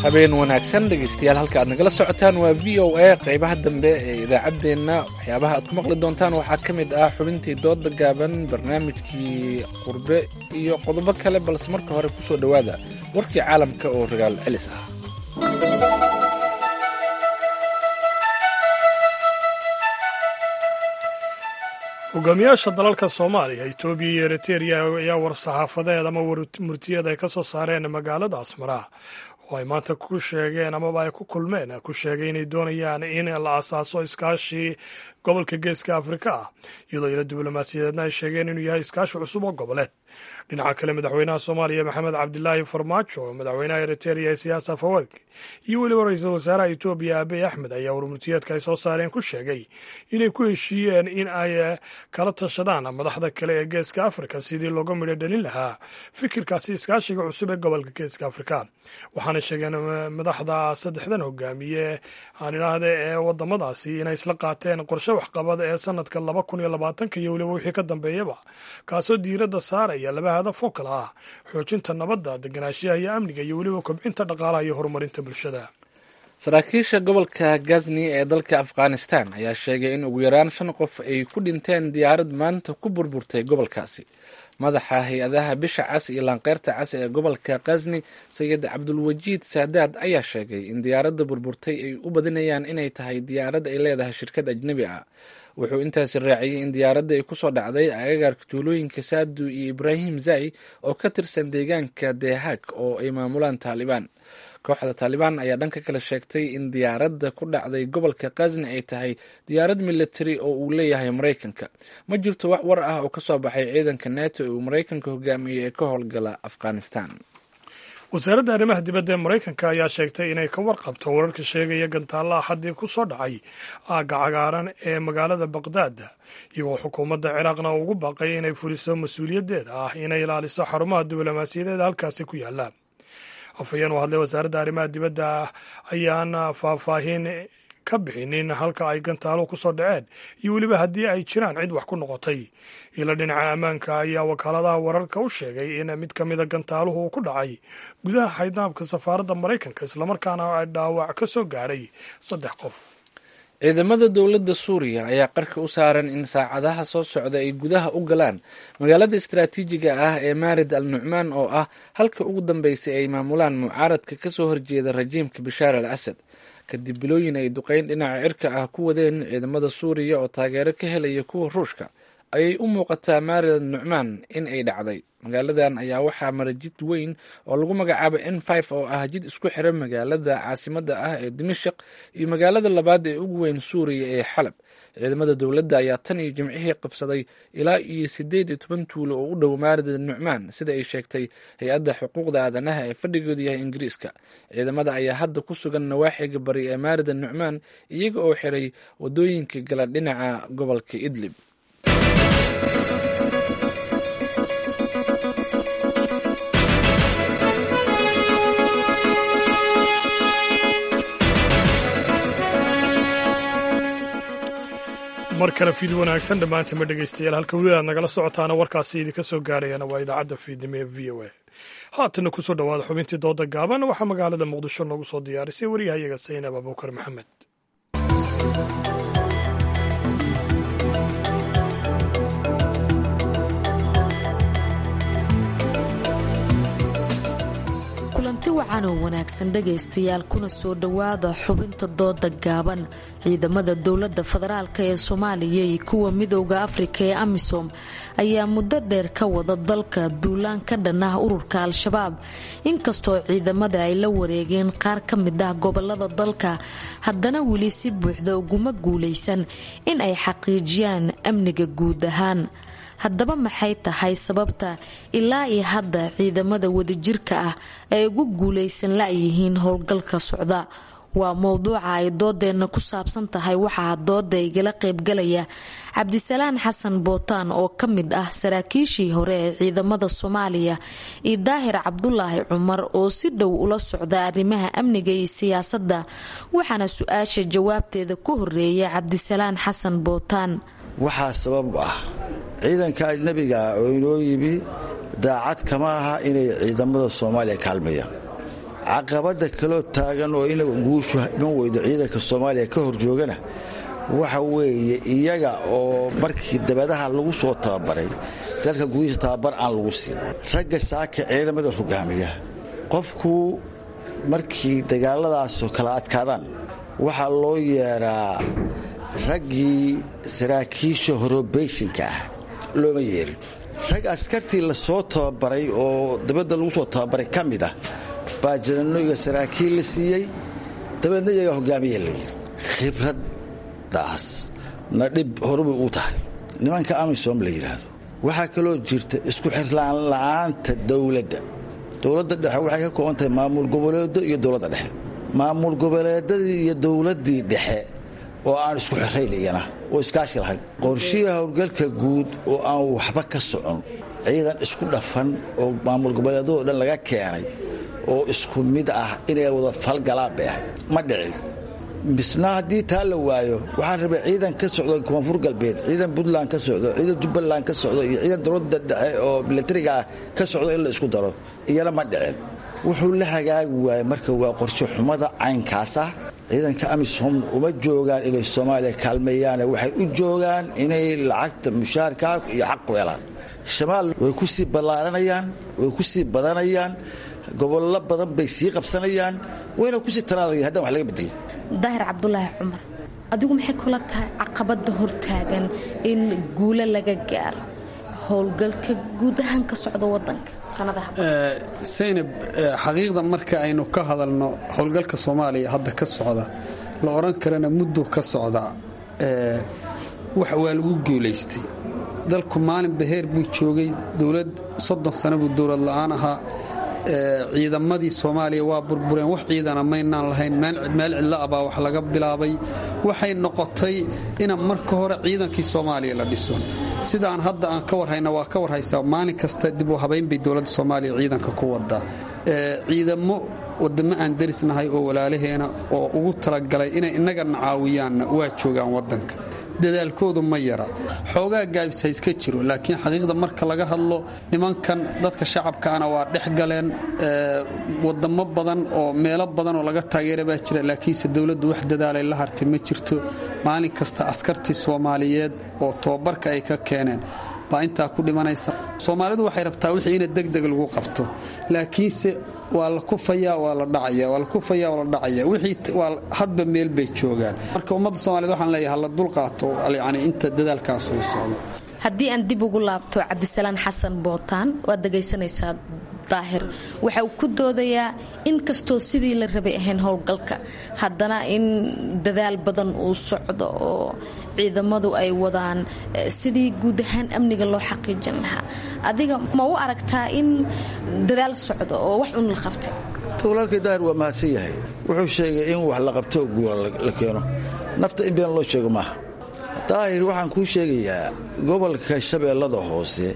habeen wanaagsan dhegeystayaal halka aad nagala socotaan waa v o a qeybaha dambe ee idaacaddeenna waxyaabaha aad ku maqli doontaan waxaa ka mid ah xubintii dooda gaaban barnaamijkii qurbe iyo qodobo kale balse marka hore kusoo dhowaada warkii caalamka oo ragaal celis ah hogaamiyaasha dalalka soomaaliya etoobiya iyo eriteria ayaa war-saxaafadeed ama warmurtiyeed ay ka soo saareen magaalada asmara oo ay maanta ku sheegeen amaba ay ku kulmeen ku sheegay inay doonayaan in la asaaso iskaashi gobolka geeska afrika ah iyadoo ila diblomaasiyadeedna ay sheegeen inuu yahay iskaashi cusub oo goboleed dhinaca kale madaxweynaha soomaaliya maxamed cabdilaahi farmaajo madaxweynaha eriteria isiyaas afawerki iyo weliba ra-iisul wasaaraha etoobiya abiy axmed ayaa warmurtiyeedka ay soo saareen ku sheegay inay ku heshiiyeen in ay kala tashadaan madaxda kale ee geeska afrika sidii looga midho dhalin lahaa fikirkaasi iskaashiga cusub ee gobolka geeska afrika waxaana sheegeen madaxda saddexdan hogaamiye aan idhaahda ee wadamadaasi inay isla qaateen qorshe waxqabad ee sanadka laba kun iyo labaatanka iyo weliba wixii ka dambeeyaba kaasoo diiradda saaraya laba hadaf oo kale ah xoojinta nabadda deganaanshiyaha iyo amniga iyo weliba kobcinta dhaqaalaha iyo horumarinta bulshada saraakiisha gobolka gazni ee dalka afghanistan ayaa sheegay in ugu yaraan shan qof ay ku dhinteen diyaarad maanta ku burburtay gobolkaasi madaxa hay-adaha bisha cas iyo laanqeyrta cas ee gobolka kazni sayid cabdulwajiid saadaad ayaa sheegay in diyaaradda burburtay ay u badinayaan inay tahay diyaarad ay leedahay shirkad ajnebi ah wuxuu intaasi raaciyey in diyaaradda ay kusoo dhacday agagaarka tuulooyinka saadu iyo ibraahim zai oo ka tirsan deegaanka dehaag oo ay maamulaan taalibaan kooxda taalibaan ayaa dhanka kale sheegtay in diyaaradda ku dhacday gobolka kazni ay tahay diyaarad militari oo uu leeyahay maraykanka ma jirto wax war ah oo kasoo baxay ciidanka neto ee uu maraykanka hogaamiyey ee ka howlgala afghanistan wasaaradda arrimaha dibadda ee maraykanka ayaa sheegtay inay ka warqabto wararka sheegaya gantaalla axaddii ku soo dhacay aagga cagaaran ee magaalada baqdaad iyagoo xukuumadda ciraaqna ugu baaqay inay fuliso mas-uuliyaddeeda ah inay ilaaliso xarumaha diblomaasiyadeed halkaasi ku yaalla afhayeen u hadlay wasaaradda arrimaha dibadda ayaan faahfaahin ka bixinin halka ay gantaaluhu ku soo dhaceen iyo weliba haddii ay jiraan cid wax ku noqotay ila dhinaca ammaanka ayaa wakaaladaha wararka u sheegay in mid ka mida gantaaluhu uu ku dhacay gudaha xaydnaabka safaaradda maraykanka islamarkaana ay dhaawac ka soo gaadhay saddex qof ciidamada dowladda suuriya ayaa qarka u saaran in saacadaha soo socda ay gudaha u galaan magaalada istaraatiijiga ah ee maarid al nucmaan oo ah halka ugu dambeysay ay maamulaan mucaaradka kasoo horjeeda rajiimka bishaar al asad kadib bilooyin ay duqeyn dhinaca cirka ah ku wadeen ciidamada suuriya oo taageero ka helaya kuwa ruushka ayay u muuqataa maarid al nucmaan in ay dhacday magaaladan ayaa waxaa mara jid weyn oo lagu magacaabo n five oo ah jid isku xira magaalada caasimada ah ee dimashik iyo magaalada labaad ee ugu weyn suuriya ee xalab ciidamada dowladda ayaa tan iyo jimcihii qabsaday ilaa iyo sideed iyo toban tuulo oo u dhow maarida nucmaan sida ay sheegtay hay-adda xuquuqda aadanaha ee fadhigoodu yahay ingiriiska ciidamada ayaa hadda ku sugan nawaaxiga bari ee maarida nucmaan iyaga oo xiray wadooyinka gala dhinaca gobolka idlib mar kale fiid wanaagsan dhammaantiinma dhegaystayaal halka weli aad nagala socotaana warkaasi idinka soo gaarayana waa idaacadda fiidnimo ee v o a haatana kusoo dhowaada xubintii dooda gaaban waxaa magaalada muqdisho noogu soo diyaarisay waryahayaga saynab abuukar maxamed kulanti wacan oo wanaagsan dhegaystayaal kuna soo dhowaada xubinta dooda gaaban ciidamada dowladda federaalk ee soomaaliya iyo kuwa midooda afrika ee amisom ayaa muddo dheer ka wada dalka duulaan ka dhan ah ururka al-shabaab inkastoo ciidamada ay la wareegeen qaar ka mid ah gobolada dalka haddana weli si buuxda uguma guulaysan in ay xaqiijiyaan amniga guud ahaan haddaba maxay tahay sababta ilaa iyo hadda ciidamada wadajirka ah ay ugu guulaysan la-yihiin howlgalka socda waa mowduuca ay doodeenna ku saabsan tahay waxaa dooda igala qaybgalaya cabdisalaan xasan bootaan oo ka mid ah saraakiishii hore ee ciidamada soomaaliya iyo daahir cabdulaahi cumar oo si dhow ula socda arrimaha amniga iyo siyaasadda waxaana su-aasha jawaabteeda ku horeeya cabdisalaan xasan bootaan waxaa sabab ah ciidanka ajnabiga ah oo inoo yimi daacad kama aha inay ciidamada soomaaliya kaalmayaan caqabada kaloo taagan oo ina guushu iman weydo ciidanka soomaaliya ka hor joogana waxa weeye iyaga oo markii dabadaha lagu soo tababaray dalka gudihiisa tababar aan lagu siin ragga saaka ciidamada hogaamiya qofku markii dagaaladaasoo kala adkaadaan waxaa loo yeeraa raggii saraakiisha horobeyshinka ah looma yeerin rag askartii lasoo tababaray oo dabadda lagu soo tababaray ka mid ah baa jananoyga saraakiil la siiyey dabeedna iyagaa hogaamiya la yiri khibraddaas na dhib horubay uu tahay nimanka amisom la yidhaahdo waxaa kaloo jirta isku xirlaan la'aanta dowladda dowladda dhexe waxay ka kooban tahay maamul goboleedo iyo dowladda dhexe maamul goboleedadii iyo dowladdii dhexe oo aan isku xirayn iyana oo iskaashi lahayn qorshihii howlgalka guud oo aan waxba ka socon ciidan isku dhafan oo maamul goboleedadoo dhan laga keenay oo isku mid ah inay wada falgalaan bay ahayd ma dhicin misna haddii taa la waayo waxaa rabay ciidan ka socdo koonfur galbeed ciidan puntland ka socdo ciidan jubbaland ka socdo iyo ciidan dowladda dhexe oo milatariga ka socdo in la isku daro iyana ma dhicin wuxuu la hagaagi waayey marka waa qorshe xumada caynkaas ah ciidanka amisom uma joogaan inay soomaaliya kaalmeeyaane waxay u joogaan inay lacagta mushaarka iyo xaq ku helaan shamaal way ku sii ballaaranayaan way ku sii badanayaan gobollo badan bay sii qabsanayaan wayna kusii tanaadaya haddaan wax laga bedelin daahir cabdulaahi cumar adigu maxay kula tahay caqabada hortaagan in guulo laga gaaro howlgalka guud ahaan ka socda wadanka saynab xaqiiqda marka aynu ka hadalno howlgalka soomaaliya hadda ka socda la odhan karana muddo ka socda waa lagu guulaystay dalku maalin baheer buu joogay dowlad soddon sano buu dowlad la'aan ahaa ciidamadii soomaaliya waa burbureen wax ciidana maynaan lahayn meel cidla abaa wax laga bilaabay waxay noqotay ina marka hore ciidankii soomaaliya la dhiso sidaan hadda aan ka warhayna waa ka warhaysaa maalin kasta dib u habayn bay dowladda soomaaliya ciidanka ku wadaa ciidamo wadamo aan darisnahay oo walaalaheena oo ugu talagalay inay innagana caawiyaanna waa joogaan wadanka dadaalkoodu ma yara xoogaa gaabis ha iska jiro laakiin xaqiiqda marka laga hadlo nimankan dadka shacabkaana waa dhex galeen wadamo badan oo meelo badan oo laga taageera baa jira laakiinse dowladdu wax dadaalay la hartay ma jirto maalin kasta askartii soomaaliyeed oo tobabarka ay ka keeneen baa intaa ku dhimanaysa soomaalidu waxay rabtaa wixii ina degdeg lagu qabto laakiinse waa la kufayaa waa la dhacaya waa la kufayaa waa la dhacaya wixii waa hadba meel bay joogaan marka ummadda soomaaliyed waxaan leeyahay hala dulqaato yacni inta dadaalkaas uu socdo haddii aan dib ugu laabto cabdisalaan xasan bootaan waad dhegaysanaysaa daahir waxa uu ku doodayaa in kastoo sidii la rabay ahayn howlgalka haddana in dadaal badan uu socdo oo ciidamadu ay wadaan sidii guud ahaan amniga loo xaqiijin lahaa adiga ma u aragtaa in dadaal socdo oo wax un la qabtay walaalkay daahir waa mahadsan yahay wuxuu sheegay in wax la qabto oo guula la keeno nafta in been loo sheego maaha daahir waxaan kuu sheegayaa gobolka shabeellada hoose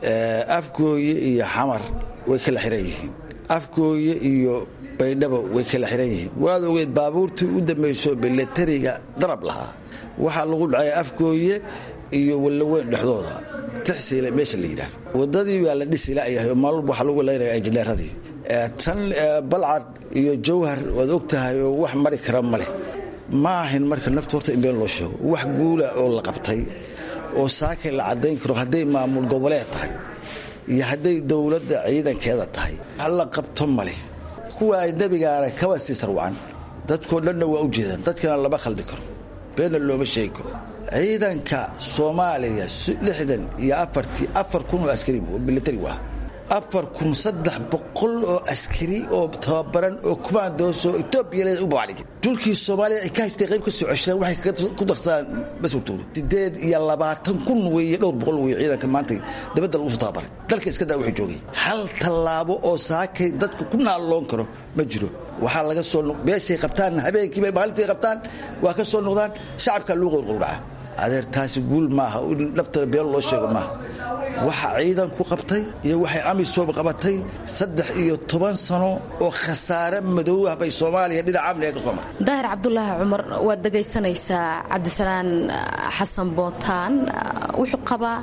afgooye iyo xamar way kala xiran yihiin afgooye iyo baydhabo way kala xiran yihiin waad ogeed baabuurtii u dambayso milatariga darab lahaa waxaa lagu dhacay afgooye iyo wallaweyn dhexdooda tixsiile meesha la yidhaah wadadii baa la dhisi layahay oo maalwalba waxaa lagu leynaya injineeradii tan balcad iyo jawhar waad og tahay oo wax mari kara ma leh ma ahin marka nafta horta in been loo sheego wax guula oo la qabtay oo saakay la caddayn karo hadday maamul goboleed tahay iyo hadday dowladda ciidankeeda tahay halla qabto male kuwa ay nebigaana kaba sii sarwacan dadkoo dhanna waa u jeedaan dadkana lama khaldi karo beenna looma sheegi karo ciidanka soomaaliya lixdan iyo afartii afar kun oo askari militari waa afar kun saddex boqol oo askari oo tababaran oo kumaandoosoo etoobiya leeda u babacdhigin dhulkii soomaaliya ay ka haystay qayb ka soo ceshadaan waxay ku darsadaan mas-uultooda sideed iyo labaatan kun weeye dhowr boqol weeye ciidanka maanta dabadda lagu soo tababaray dalka iska daa wuxuu joogay hal tallaabo oo saakay dadku ku naalloon karo ma jiro waxaa laga soo meeshay qabtaan habeenkiiba maalintii qabtaan waa ka soo noqdaan shacabkaa luu qowrqowraca adeer taasi guul maaha in naftana been loo sheego maaha waxa ciidanku qabtay iyo waxay amisom qabatay saddex iyo toban sano oo khasaare madow ah bay soomaaliya dhinaca amniga ka soo martay daahir cabdulaahi cumar waad dhegaysanaysaa cabdisalaan xasan bootaan wuxuu qabaa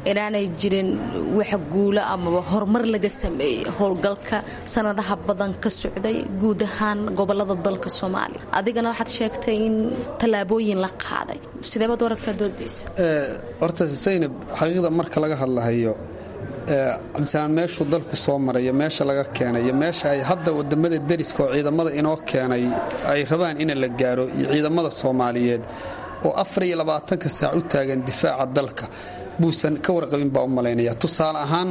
inaanay jirin wax guulo amaba horumar laga sameeyey howlgalka sanadaha badan ka socday guud ahaan gobolada dalka soomaaliya adigana waxaad sheegtay in tallaabooyin la qaaday sideebaad u aragtaa doodaysa horta saynab xaqiiqda marka laga hadlahayo cabdisalaan meeshuu dalku soo marayo meesha laga keenay iyo meesha ay hadda wadamada deriska oo ciidamada inoo keenay ay rabaan in la gaaro iyo ciidamada soomaaliyeed oo afar iyo labaatanka saac u taagan difaaca dalka buusan ka warqabin baa u malaynaya tusaale ahaan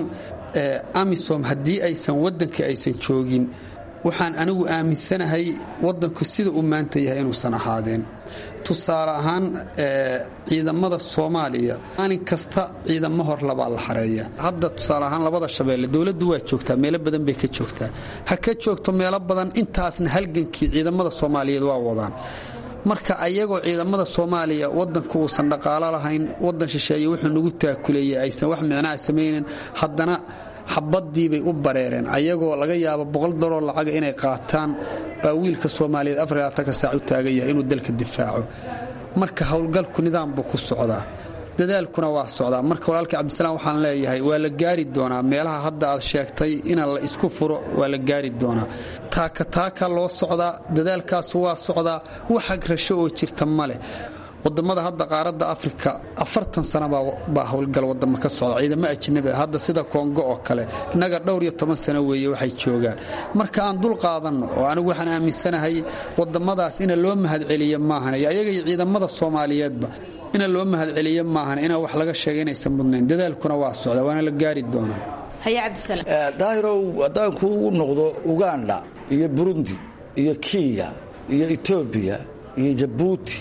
amisom haddii aysan waddankii aysan joogin waxaan anigu aaminsanahay waddanku sida uu maanta yahay inuusan ahaadeen tusaale ahaan ciidamada soomaaliya maalin kasta ciidamo hor labaa la xareeya hadda tusaale ahaan labada shabeelle dowladdu waa joogtaa meelo badan bay ka joogtaa ha ka joogto meelo badan intaasna halgankii ciidamada soomaaliyeed waa wadaan marka ayagoo ciidamada soomaaliya wadanku uusan dhaqaalo lahayn wadan shisheeye wuxuu nagu taakuleeyey aysan wax micnaha samaynin haddana xabadiibay u bareereen ayagoo laga yaabo boqol dollar lacaga inay qaataan baa wiilka soomaaliyeed afarlaatanka saac u taagan yahay inuu dalka difaaco marka howlgalku nidaam buu ku socdaa dadaalkuna waa socdaa marka walaalka cabdisalaam waxaan leeyahay waa la gaari doonaa meelaha hadda aad sheegtay ina la isku furo waa la gaari doonaa taaka taaka loo socdaa dadaalkaasu waa socdaa wax agrasho oo jirta ma leh wadamada hadda qaaradda afrika afartan sana baa howlgal wadamo ka socda ciidamo ajnabi hadda sida kongo oo kale innaga dhowr iyo toban sano weeye waxay joogaan marka aan dul qaadanno oo anigu waxaan aaminsanahay wadamadaas ina loo mahadceliyo maahan iyo ayaga iyo ciidamada soomaaliyeedba ina loo mahadceliyo maahan ina wax laga sheega inaysan mudnayn dadaalkuna waa socda waana la gaari doonaa daahirow haddaan kuugu noqdo uganda iyo burundi iyo kenya iyo etoobiya iyo jabuuti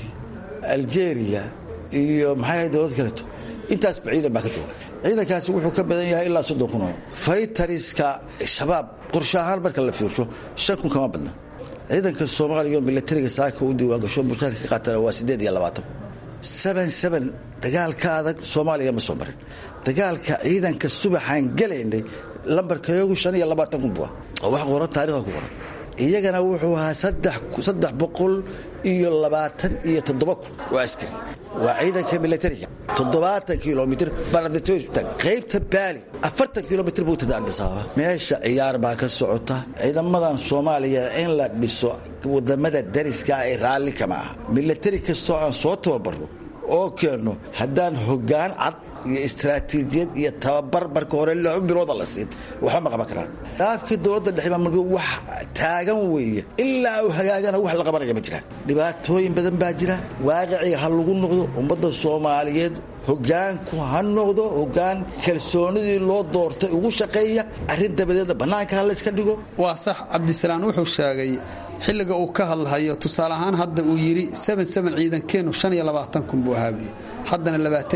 aljeria iyo maxay dowlad kaleeto intaasba ciidan baa ka jooga ciidankaasi wuxuu ka badan yahay ilaa soddon kun oo faytariska shabaab qorshe ahaan marka la fiirsho shan kun kama badna ciidanka soomaaliya oo milatariga saaka u diiwaangasho mushaarka ka qaatana waa siddeed iyo labaatan seben seben dagaalka adag soomaaliya ma soo marin dagaalka ciidanka subaxaan gelaynay lambarkayagu shan iyo labaatan kun buu ah oo wax qoran taarikhda ku qoran iyagana wuxuu ahaa saddex boqol iyo labaatan iyo toddoba kun waa askari waa ciidanka milatariga toddobaatan kilomitr baanadataag qaybta baali afartan kilomitr buu tada andisaaba meesha ciyaar baa ka socota ciidamadan soomaaliya in la dhiso wadamada dariska ay raalli kama aha milatari kastoo aan soo tababarno oo keenno haddaan hoggaan cad iyo istraatiijiyad iyo tababar marka hore laba bilooda la siin waxba ma qaban karaan dhaafkii dowladda dhexe maamulka wax taagan weeye ilaa uu hagaagana wax la qabanaya ma jiraan dhibaatooyin badan baa jira waaqiciga ha lagu noqdo ummadda soomaaliyeed hogaanku ha noqdo hogaan kalsoonidii loo doortay ugu shaqeeya arrin dabadeedna bannaanka ha layska dhigo waa sax cabdisalaan wuxuu sheegay xilliga uu ka hadlahayo tusaale ahaan hadda uu yidhi ciidankeennu kun buu ahaabiye haddana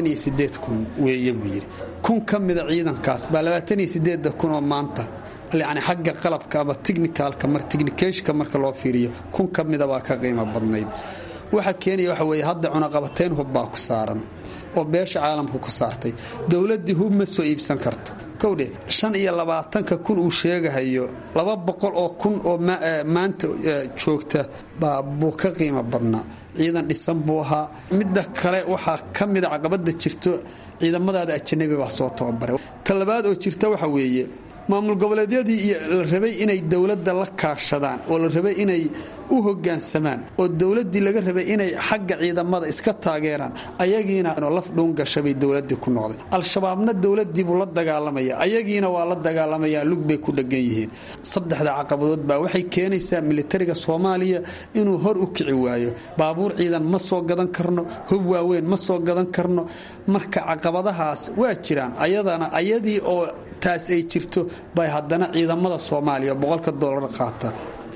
kun weeye buu yidhi kun ka mida ciidankaas baa kun oo maanta yani xagga qalabka ama tichnicalka tichnicationka marka loo fiiriyo kun ka mida baa ka qiimo badnayd waxa keenaya waxa weeye hadda cunaqabatayn hub baa ku saaran oo beesha caalamka ku saartay dowladdii hub ma soo iibsan karto kowdhe shan iyo labaatanka kun uu sheegahayo laba boqol oo kun oo maanta joogta buu ka qiimo badnaa ciidan dhisan buu ahaa midda kale waxaa ka mida caqabada jirto ciidamadaada ajanabi baa soo tababaray ta labaad oo jirta waxa weeye maamul goboleedyadii la rabay inay dowladda la kaashadaan oo la rabay inay u hogaansamaan oo dowladdii laga rabay inay xagga ciidamada iska taageeraan ayagiina laf dhuungashabay dowladii ku noqday al-shabaabna dowladiibuu la dagaalamaya ayagiina waa la dagaalamayaa lug bay ku dhegan yihiin saddexda caqabadood baa waxay keenaysaa militariga soomaaliya inuu hor u kici waayo baabuur ciidan ma soo gadan karno hub waaweyn ma soo gadan karno marka caqabadahaas waa jiraan ayadana ayadii oo taas ay jirto bay haddana ciidamada soomaaliya boqolka doolar qaata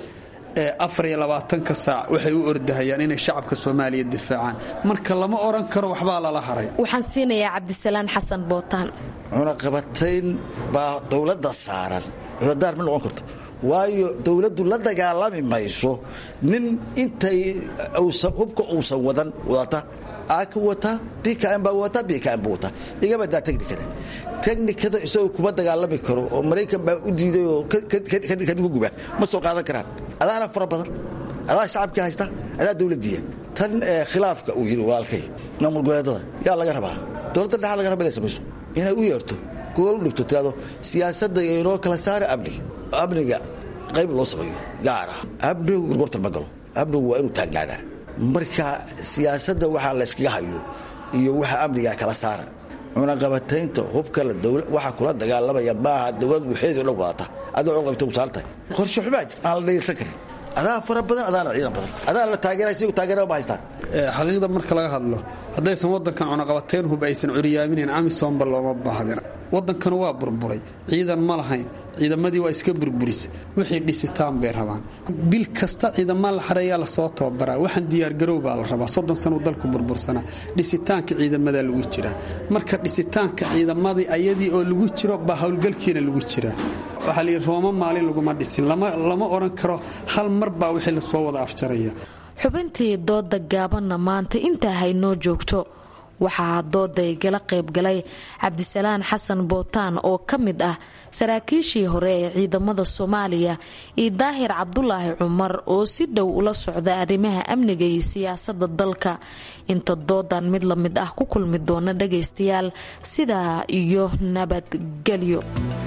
ee afar iyo labaatanka saac waxay u ordahayaan inay shacabka soomaaliya difaacaan marka lama oran karo waxbaa lala haray waxaan siinayaa cabdisalaan xasan bootaan cunaqabatayn baa dowladda saaran cudadaar ma noqon karto waayo dowladdu la dagaalami mayso nin intay hubka uusan wadan wadata aaka wataa bkm baa wataa bkm buu wataa igabadaa technikada technikada isagoo kuma dagaalami karo oo maraykan baa u diiday oo kadigu guba ma soo qaadan karaan adaana fara badan adaa shacabkii haysta adaa dowladdiiya tan khilaafka uu yidhi walaalkay maamul goboleedada yaa laga rabaa dowladda dhexa laga raba inay samayso inay u yeerto gool u dhigto tirado siyaasadda inoo kala saara amniga amniga qayb loo sameeyo gaar ah amnigu gorgortan ma galo amnigu waa inuu taagnaadaa marka siyaasadda waxaa la yskaga hayo iyo waxa amniga kala saara cunaqabataynta hubkala waxa kula dagaalamaya maaha dowlad waxeedii o dhan wadata adoo cunaqabata u saaran tahay qorshe xumaa jir aan la dhayalsan karin adaa fara badan adaana ciidan badan adaa la taageera sigu taageera ma haystaan xaqiiqda marka laga hadlo haddaysan waddankan cunaqabateyn hub aysan curyaaminayn amisomba looma baahdin waddankanu waa burburay ciidan ma lahayn ciidamadii waa iska burburisa wixii dhisitaan bay rabaan bil kasta ciidamaa la xareeyaa lasoo tababaraa waxaan diyaargarow baa la rabaa soddon sanuu dalku burbursanaa dhisitaanka ciidamadaa lagu jiraa marka dhisitaanka ciidamadii ayadii oo lagu jiro baa howlgalkiina lagu jiraa waxaa layidhi rooma maalin laguma dhisin lama odhan karo hal mar baa wixii lasoo wada afjaraya xubintii dooda gaabanna maanta intaa haynoo joogto waxaa dooday gala qaybgalay cabdisalaan xasan bootaan oo ka mid ah saraakiishii hore ee ciidamada soomaaliya iyo daahir cabdulaahi cumar oo si dhow ula socda arrimaha amniga iyo siyaasada dalka inta doodan mid la mid ah ku kulmi doona dhagaystayaal sidaa iyo nabadgelyo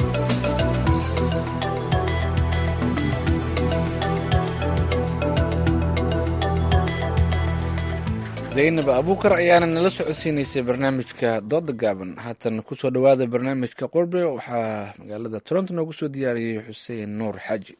zaynab abuukar ayaana nala socodsiinaysay barnaamijka dooda gaaban haatan kusoo dhowaada barnaamijka qorbe waxaa magaalada toronto noogu soo diyaariyey xuseen nuur xaaji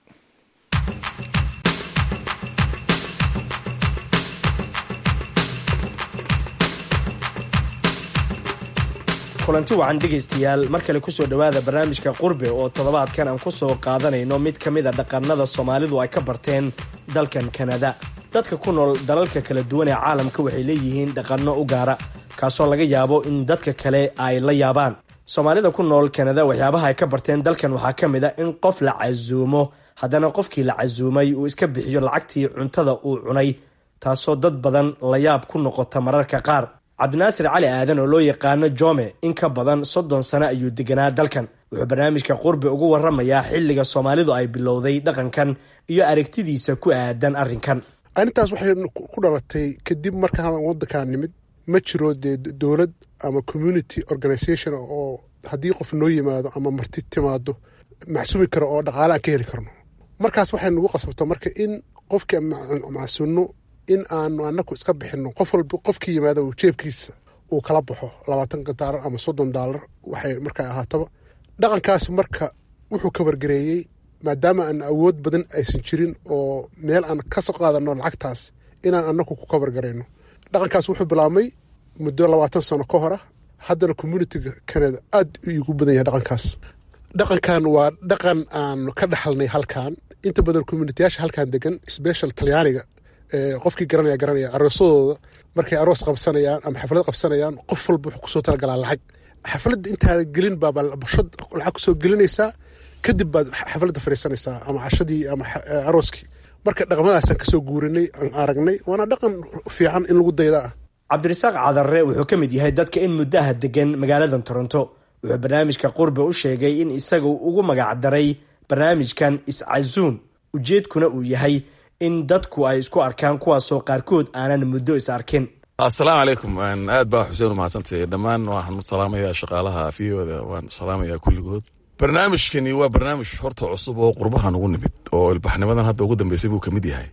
kulanti wacan dhegaystayaal mar kale kusoo dhowaada barnaamijka qurbe oo toddobaadkan aan ku soo qaadanayno mid ka mid a dhaqannada soomaalidu ay ka barteen dalkan kanada dadka ku nool dalalka kala duwan ee caalamka waxay leeyihiin dhaqanno u gaara kaasoo laga yaabo in dadka kale ay la yaabaan soomaalida ku nool kanada waxyaabaha ay ka barteen dalkan waxaa ka mid a in qof la casuumo haddana qofkii la casuumay uu iska bixiyo lacagtii cuntada uu cunay taasoo dad badan la yaab ku noqota mararka qaar cabdinaasir cali aadan oo loo yaqaano jome in ka badan soddon sano ayuu deganaa dalkan wuxuu barnaamijka qurbi ugu waramayaa xilliga soomaalidu ay bilowday dhaqankan iyo aragtidiisa ku aadan arrinkan arrintaas waxay ku dhalatay kadib markaan waddankaa nimid ma jiro dee dowlad ama community organisation oo haddii qof noo yimaado ama marti timaado maxsuumi karo oo dhaqaale aan ka heli karno markaas waxay nagu qasabta marka in qofkii macsunno in aanu anaku iska bixino qof walba qofkii yimaada jeebkiisa uu kala baxo labaatan daalar ama soddon daalar waxay markaa ahaataba dhaqankaas marka wuxuu ka wargareeyey maadaama aan awood badan aysan jirin oo meel aan ka soo qaadano lacagtaas inaan anaku ku kabargarayno dhaqankaas wuxuu bilaabmay muddo labaatan sano ka hora haddana communitiga canada aad igu badan yahay dhaqankaas dhaqankan waa dhaqan aan ka dhaxalnay halkan inta badan communitiyaasha halkan degan special talyaaniga qofkii garanaya garanaya aroosadooda markay aroos qabsanayaan ama xaflad qabsanayaan qof walba wuxuu kusoo talagalaa lacag xafladda intaada gelin baaba bashad lacag kusoo gelinaysaa kadib baad xafladda fadhiisanaysaa ama cashadii ama arooskii marka dhaqmadaasaan kasoo guurinay aan aragnay waana dhaqan fiican in lagu dayda ah cabdirasaaq cadarre wuxuu ka mid yahay dadka in muddaha degan magaaladan toronto wuxuu barnaamijka qurbe u sheegay in isaga ugu magacdaray barnaamijkan iscasuun ujeedkuna uu yahay in dadku ay isku arkaan kuwaasoo qaarkood aanan muddo is arkin assalaamu calaykum aad baa xuseen u mahadsantay dhammaan waxaan salaamayaa shaqaalaha afiyooda waan salaamayaa kulligood barnaamijkani waa barnaamij horta cusub oo qurbahan ugu nimid oo ilbaxnimadan hadda ugu dambeysay buu kamid yahay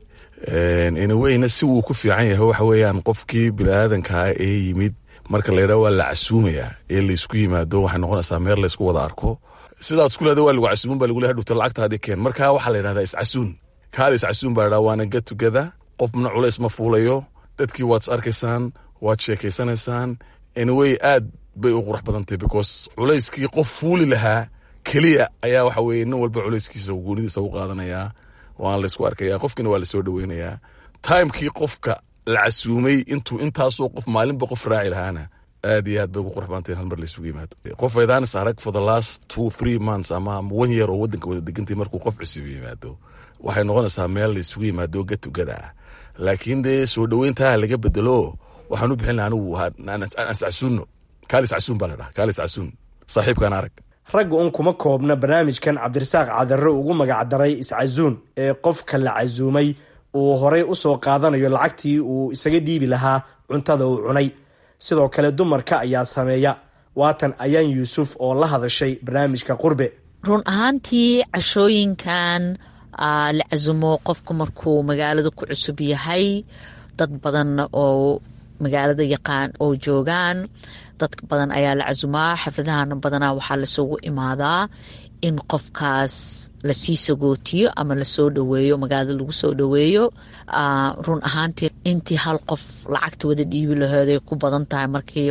inaweyna si wuu ku fiican yahay waxa weeyaan qofkii biniaadankaa ee yimid marka la yidhaha waa la casuumayaa ee laysku yimaado waxay noqonaysaa meel laysku wada arko sidaad isku leeda waa lagu casuumin baa lagu leehay dhugta lacagta haddii keen marka waxaa la yidhahdaa iscasuun kaal iscasuun baa la yidhaha waana get together qofna culays ma fuulayo dadkii waad is arkaysaan waad sheekaysanaysaan anyway aad bay u qurux badan tahay because culayskii qof fuuli lahaa keliya ayaa waxa weye nin walba culayskiisa goonidiisa u qaadanayaa waan laysku arkaya qofkiina waa lasoo dhaweynayaa timekii qofka la casuumay intuu intaasoo qof maalinba qof raaci lahaana aad iyo aad bay ugu qurux badantahay hal mar laysugu yimaado qof aydaanis arag for the last two three months ama one year oo waddanka wada degantay markuu qof cusub yimaado waxay noqonaysaa meel laysugu yimaado gatugada ah laakiin dee soo dhoweyntaa laga bedelo waxaan u bixin laha anigu iscasuunno kaalis casuun baa la dhaha kaalis casuun saaxiibkaan arag ragga un kuma koobna barnaamijkan cabdirasaaq cadarre ugu magacdaray iscasuun ee qofka la casuumay uu horay usoo qaadanayo lacagtii uu isaga dhiibi lahaa cuntada uu cunay sidoo kale dumarka ayaa sameeya waatan ayaan yuusuf oo la hadashay barnaamijka qurbe run ahaantii cashooyinkan la casumo qofku markuu magaalada ku cusub yahay dad badan oo magaalada yaqaan oo joogaan dad badan ayaa la casumaa xafladahana badanaa waxaa lasugu imaadaa in qofkaas lasii sagootiyo ama lasoo dhaweeyo magaalada lagu soo dhaweeyo run ahaantii intii hal qof lacagta wada dhiibi lahooday ku badan tahay markii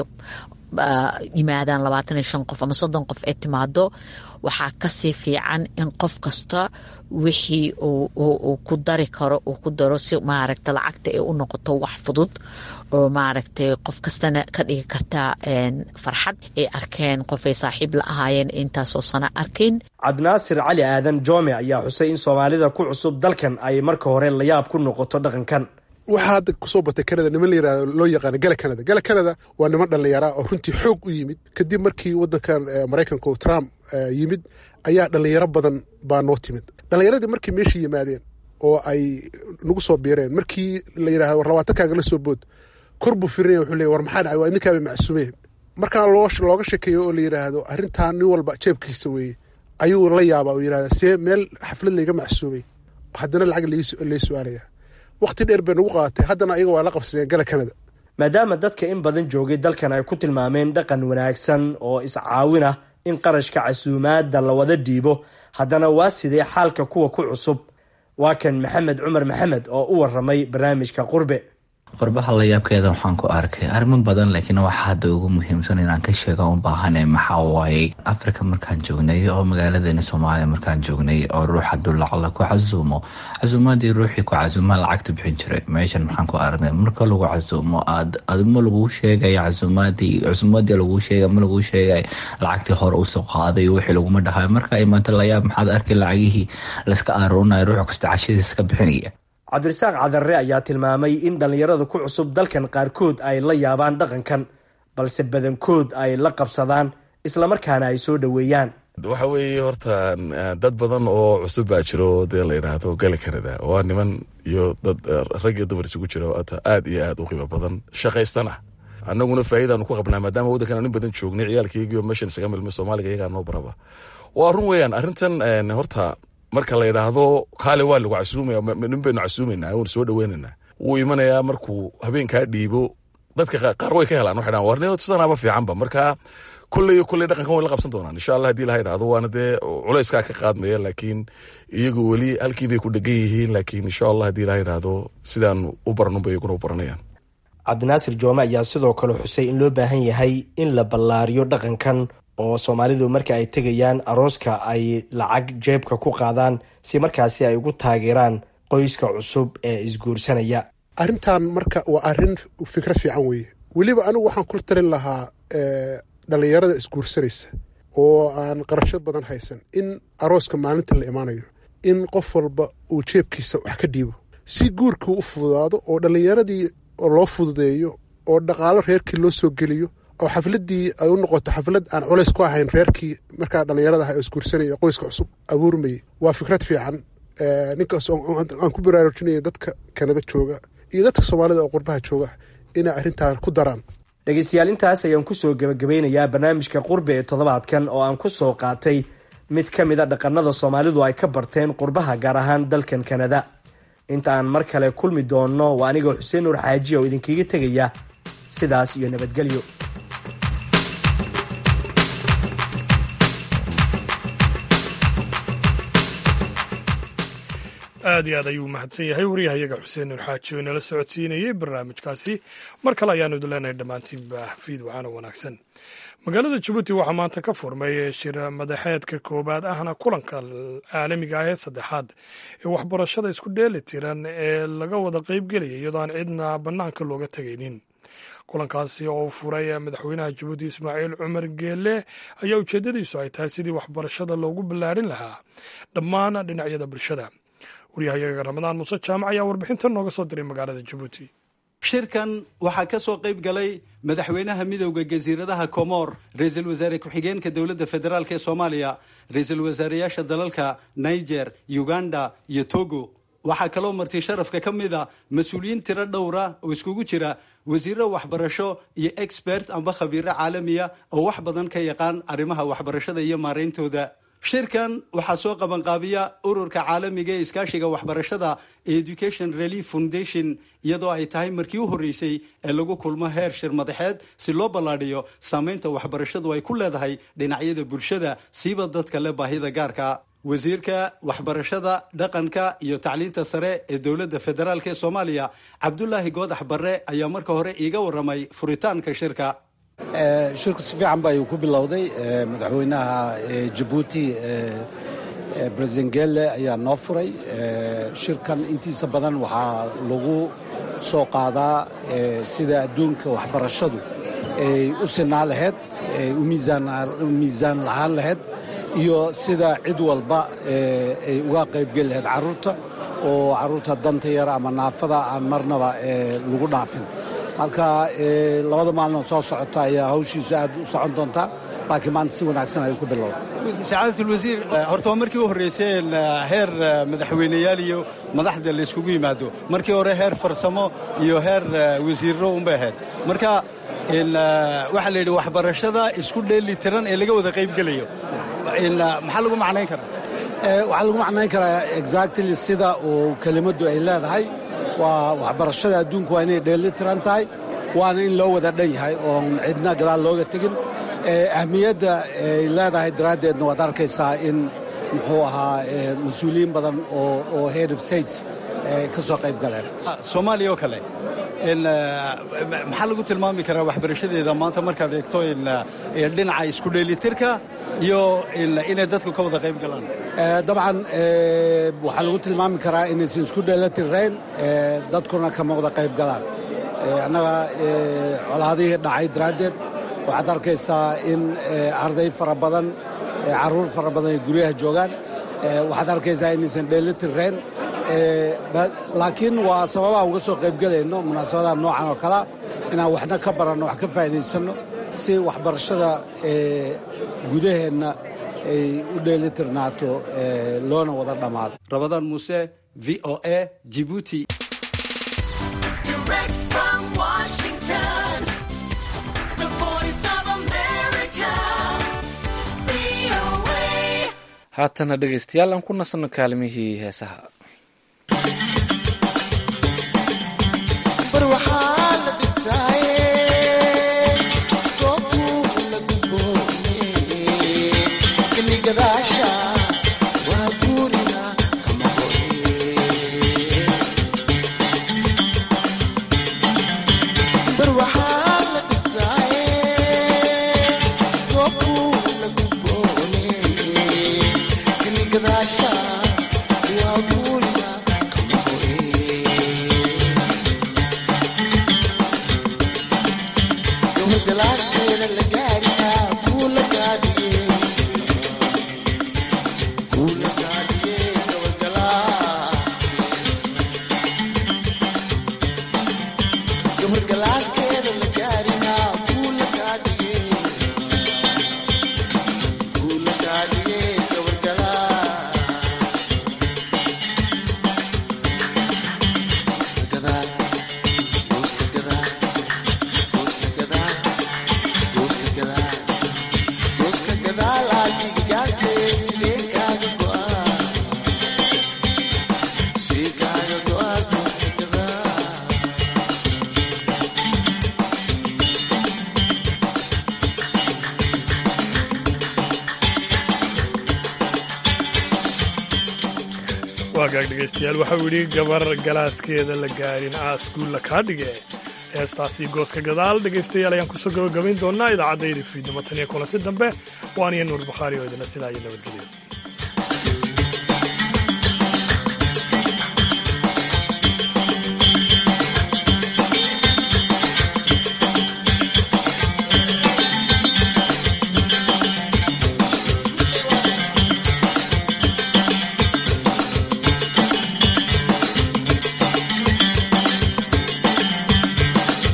yimaadaan labaatan iyo shan qof ama soddon qof ay timaado waxaa kasii fiican in qof kasta wixii uu ku dari karo uu ku daro si maaragta lacagta ay u noqoto wax fudud oo maaragtay qof kastana ka dhigi karta farxad ay arkeen qofay saaxiib la ahaayeen intaasoo sana arkin cabdinaasir cali aadan joome ayaa xusay in soomaalida ku cusub dalkan ay marka hore layaab ku noqoto dhaqankan waxaa hadda kusoo batay canada niman la yirahdo loo yaqaano gala canada gala canada waa niman dhallinyara oo runtii xoog u yimid kadib markii wadankan maraykanka trump yimid ayaa dhallinyaro badan baa noo timid dhallinyaradii markay meesha yimaadeen oo ay nagu soo biireen markii la yidhahdo war labaatankaaga la soo bood kor buu firinaya wuxuu leey war maxaa dhacay waa idinkaaba macsuumeen markaa looga shekeeyo oo la yidhaahdo arrintan nin walba jeebkiisa weeye ayuu la yaabaa oo yidhahda see meel xaflad layga macsuumay haddana lacag lay su-aalaya wakhti dheer bay nagu qaadatay haddana ayaga waa la qabsadeen gala canada maadaama dadka in badan joogay dalkan ay ku tilmaameen dhaqan wanaagsan oo iscaawin ah in qarashka casuumaadda la wada dhiibo haddana waa sidee xaalka kuwa ku cusub waa kan maxamed cumar maxamed oo u waramay barnaamijka qurbe qurbaha layaabkeeda waxaan ku arkay arrimo badan laakiin waxa hadda ugu muhiimsan inaan ka sheega u baahane maxaa waaye africa markaan joognay oo magaaladeena soomaaliya markaan joognay oo ruux haduu lacala ku casuumo casuumaadii ruuxii ku casuumaa lacagta bixin jiray meeshan maxaan ku aragnay marka lagu casuumo ma laguu sheegaya casuumaadii casuumaadii laguu sheega ma laguu sheegay lacagtii hore usoo qaaday wixii laguma dhahayo marka imaanta layaab maxaad arkay lacagihii layska aroonaya ruux kasta cashadiisa ka bixinaya cabdirasaaq cadarre ayaa tilmaamay in dhallinyarada ku cusub dalkan qaarkood ay la yaabaan dhaqankan balse badankood ay la qabsadaan islamarkaana ay soo dhoweeyaan waxa weeye horta dad badan oo cusub baa jiro dee la yidhaahdo gala canada waa niman iyo dad rag iyo dumar isugu jiro aad iyo aad u qiimo badan shaqaystana annaguna faa'iidaanu ku qabnaa maadaama waddankan nin badan joognay ciyaalkaygiio meeshan isaga milmay soomaaliga iyagaa noo baraba waa run weeyaan arrintan horta marka la yidhaahdo kaale waa lagu casuumaya nin baynu casuumaynaa waynu soo dhaweynaynaa wuu imanayaa markuu habeenkaa dhiibo dadka qaar way ka helaan waxay dhahan warni sidanaaba fiicanba marka kolley kolley dhaqankan way la qabsan doonaan insha allah haddii laha idhahdo waana dee culayskaa ka qaadmaya laakiin iyagu weli halkii bay ku dhegan yihiin laakiin insha allah haddii laha idhahdo sidaan u baranunba iyaguna u baranayaan cabdinaasir joome ayaa sidoo kale xusay in loo baahan yahay in la ballaariyo dhaqankan oo soomaalidu marka ay tegayaan arooska ay lacag jeebka ku qaadaan si markaasi ay ugu taageeraan qoyska cusub ee isguursanaya arrintan marka waa arrin fikrad fiican weeye weliba anigu waxaan kula talin lahaa dhallinyarada isguursanaysa oo aan qarasho badan haysan in arooska maalinta la imaanayo in qof walba uu jeebkiisa wax ka dhiibo si guurkii u fududaado oo dhallinyaradii loo fududeeyo oo dhaqaalo reerkii loo soo geliyo oo xafladii ay u noqoto xaflad aan culays ku ahayn reerkii markaa dhallinyarada ah oo isguursanaya qoyska cusub abuurmayay waa fikrad fiican ninkaas aan ku baraarujinaya dadka kanada jooga iyo dadka soomaalida oo qurbaha jooga inay arrintan ku daraan dhegeystayaal intaas ayaan kusoo gebagabeynayaa barnaamijka qurbe ee toddobaadkan oo aan ku soo qaatay mid ka mid a dhaqanada soomaalidu ay ka barteen qurbaha gaar ahaan dalkan kanada inta aan mar kale kulmi doonno waa anigoo xuseen nuur xaaji oo idinkaga tegaya sidaas iyo nabadgelyo aad iyo aad ayuu mahadsan yahay waryahayaga xuseen nuur xaaji oo inala socodsiinayey barnaamijkaasi mar kale ayaanu idin leenahay dhammaantiinba fiid waxaana wanaagsan magaalada jabuuti waxaa maanta ka furmay shir madaxeedka koowaad ahna kulanka caalamiga ah ee saddexaad ee waxbarashada isku dheeli tiran ee laga wada qeybgelaya iyadoo aan cidna bannaanka looga tegaynin kulankaasi oo furay madaxweynaha jabuuti ismaaciil cumar geelle ayaa ujeeddadiisu ay tahay sidii waxbarashada loogu ballaarin lahaa dhammaan dhinacyada bulshada waryahayaga ramadaan muuse jaamac ayaa warbixintan nooga soo diray magaalada jabuuti shirkan waxaa ka soo qayb galay madaxweynaha midowda jasiiradaha komoor ra-iisul wasaare ku-xigeenka dowladda federaalk ee soomaaliya ra-iisul wasaareyaasha dalalka niger uganda iyo togo waxaa kaloo marti sharafka ka mid a mas-uuliyiin tiro dhowra oo iskugu jira wasiiro waxbarasho iyo expert amba khabiiro caalamiya oo wax badan ka yaqaan arrimaha waxbarashada iyo maarayntooda shirkan waxaa soo qabanqaabiya ururka caalamiga ee iskaashiga waxbarashada ee education relief foundation iyadoo ay tahay markii u horreysay ee lagu kulmo heer shir madaxeed si loo ballaadhiyo saamaynta waxbarashadu ay ku leedahay dhinacyada bulshada siiba dadka leh baahida gaarka wasiirka waxbarashada dhaqanka iyo tacliinta sare ee dowladda federaalk ee soomaaliya cabdulaahi goodax barre ayaa marka hore iiga waramay furitaanka shirka shirku si fiican ba ayuu ku bilowday madaxweynaha jabuuti president gelle ayaa noo furay shirkan intiisa badan waxaa lagu soo qaadaa sida adduunka waxbarashadu ay u sinaa lahayd ay u miisaan lahaan lahayd iyo sida cid walba ay uga qaybgeli lahayd carruurta oo carruurta danta yar ama naafada aan marnaba lagu dhaafin marka labada maalin oo soo socota ayaa hawshiisu aad u socon doontaa laakiin maanta si wanaagsan ayuu ku bilowda sacaadatulwasiir horta waa markii u horreyseen heer madaxweyneyaal iyo madaxda la yskugu yimaado markii hore heer farsamo iyo heer wasiirro unbay ahayd marka waxaa la yidhi waxbarashada isku dheeli tiran ee laga wada qaybgelayo maxaa lagu macnayn karaa waxaa lagu macnayn karaa exactly sida uu kelimaddu ay leedahay waa waxbarashada adduunku waa inay dheeli tiran tahay waana in loo wada dhan yahay oon cidna gadaal looga tegin ahmiyadda ay leedahay daraaddeedna waad arkaysaa in muxuu ahaa mas-uuliyiin badan oo head of states ka soo qayb galeen soomaaliya oo kale maxaa lagu tilmaami karaa waxbarashadeeda maanta markaad eegto dhinaca isku dheelitirka iyo inay dadku ka wada qayb galaan dabcan waxaa lagu tilmaami karaa inaysan isku dheelatirrayn dadkuna kama wada qayb galaan annaga colaadihii dhacay daraaddeed waxaad arkaysaa in arday fara badan carruur fara badan ay guryaha joogaan waxaad arkaysaa inaysan dheelitirrayn laakiin waa sababaha uga soo qaybgelayno munaasabadaha noocan oo kalea inaan waxna ka baranno wax ka faa'iidaysanno si waxbarashada gudaheenna ay u dheelitirnaato loona wada dhammaado rabadaan muuse v o a jibuuti haatana dhegaystayaal aan ku nasanno kaalimihii heesaha waagaag dhegaystayaal waxau yidhi gabar galaaskeeda la gaarin aaskuulla kaa dhige heestaasi gooska gadaal dhegaystayaal ayaan kusoo gabagabayn doonaa idaacadda fiidnimo tan iyo kulanti dambe waaniyo nuur bakhaari oo idina sidaa iyo nabadgelyo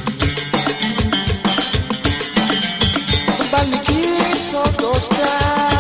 Ballikiin soo toostaa.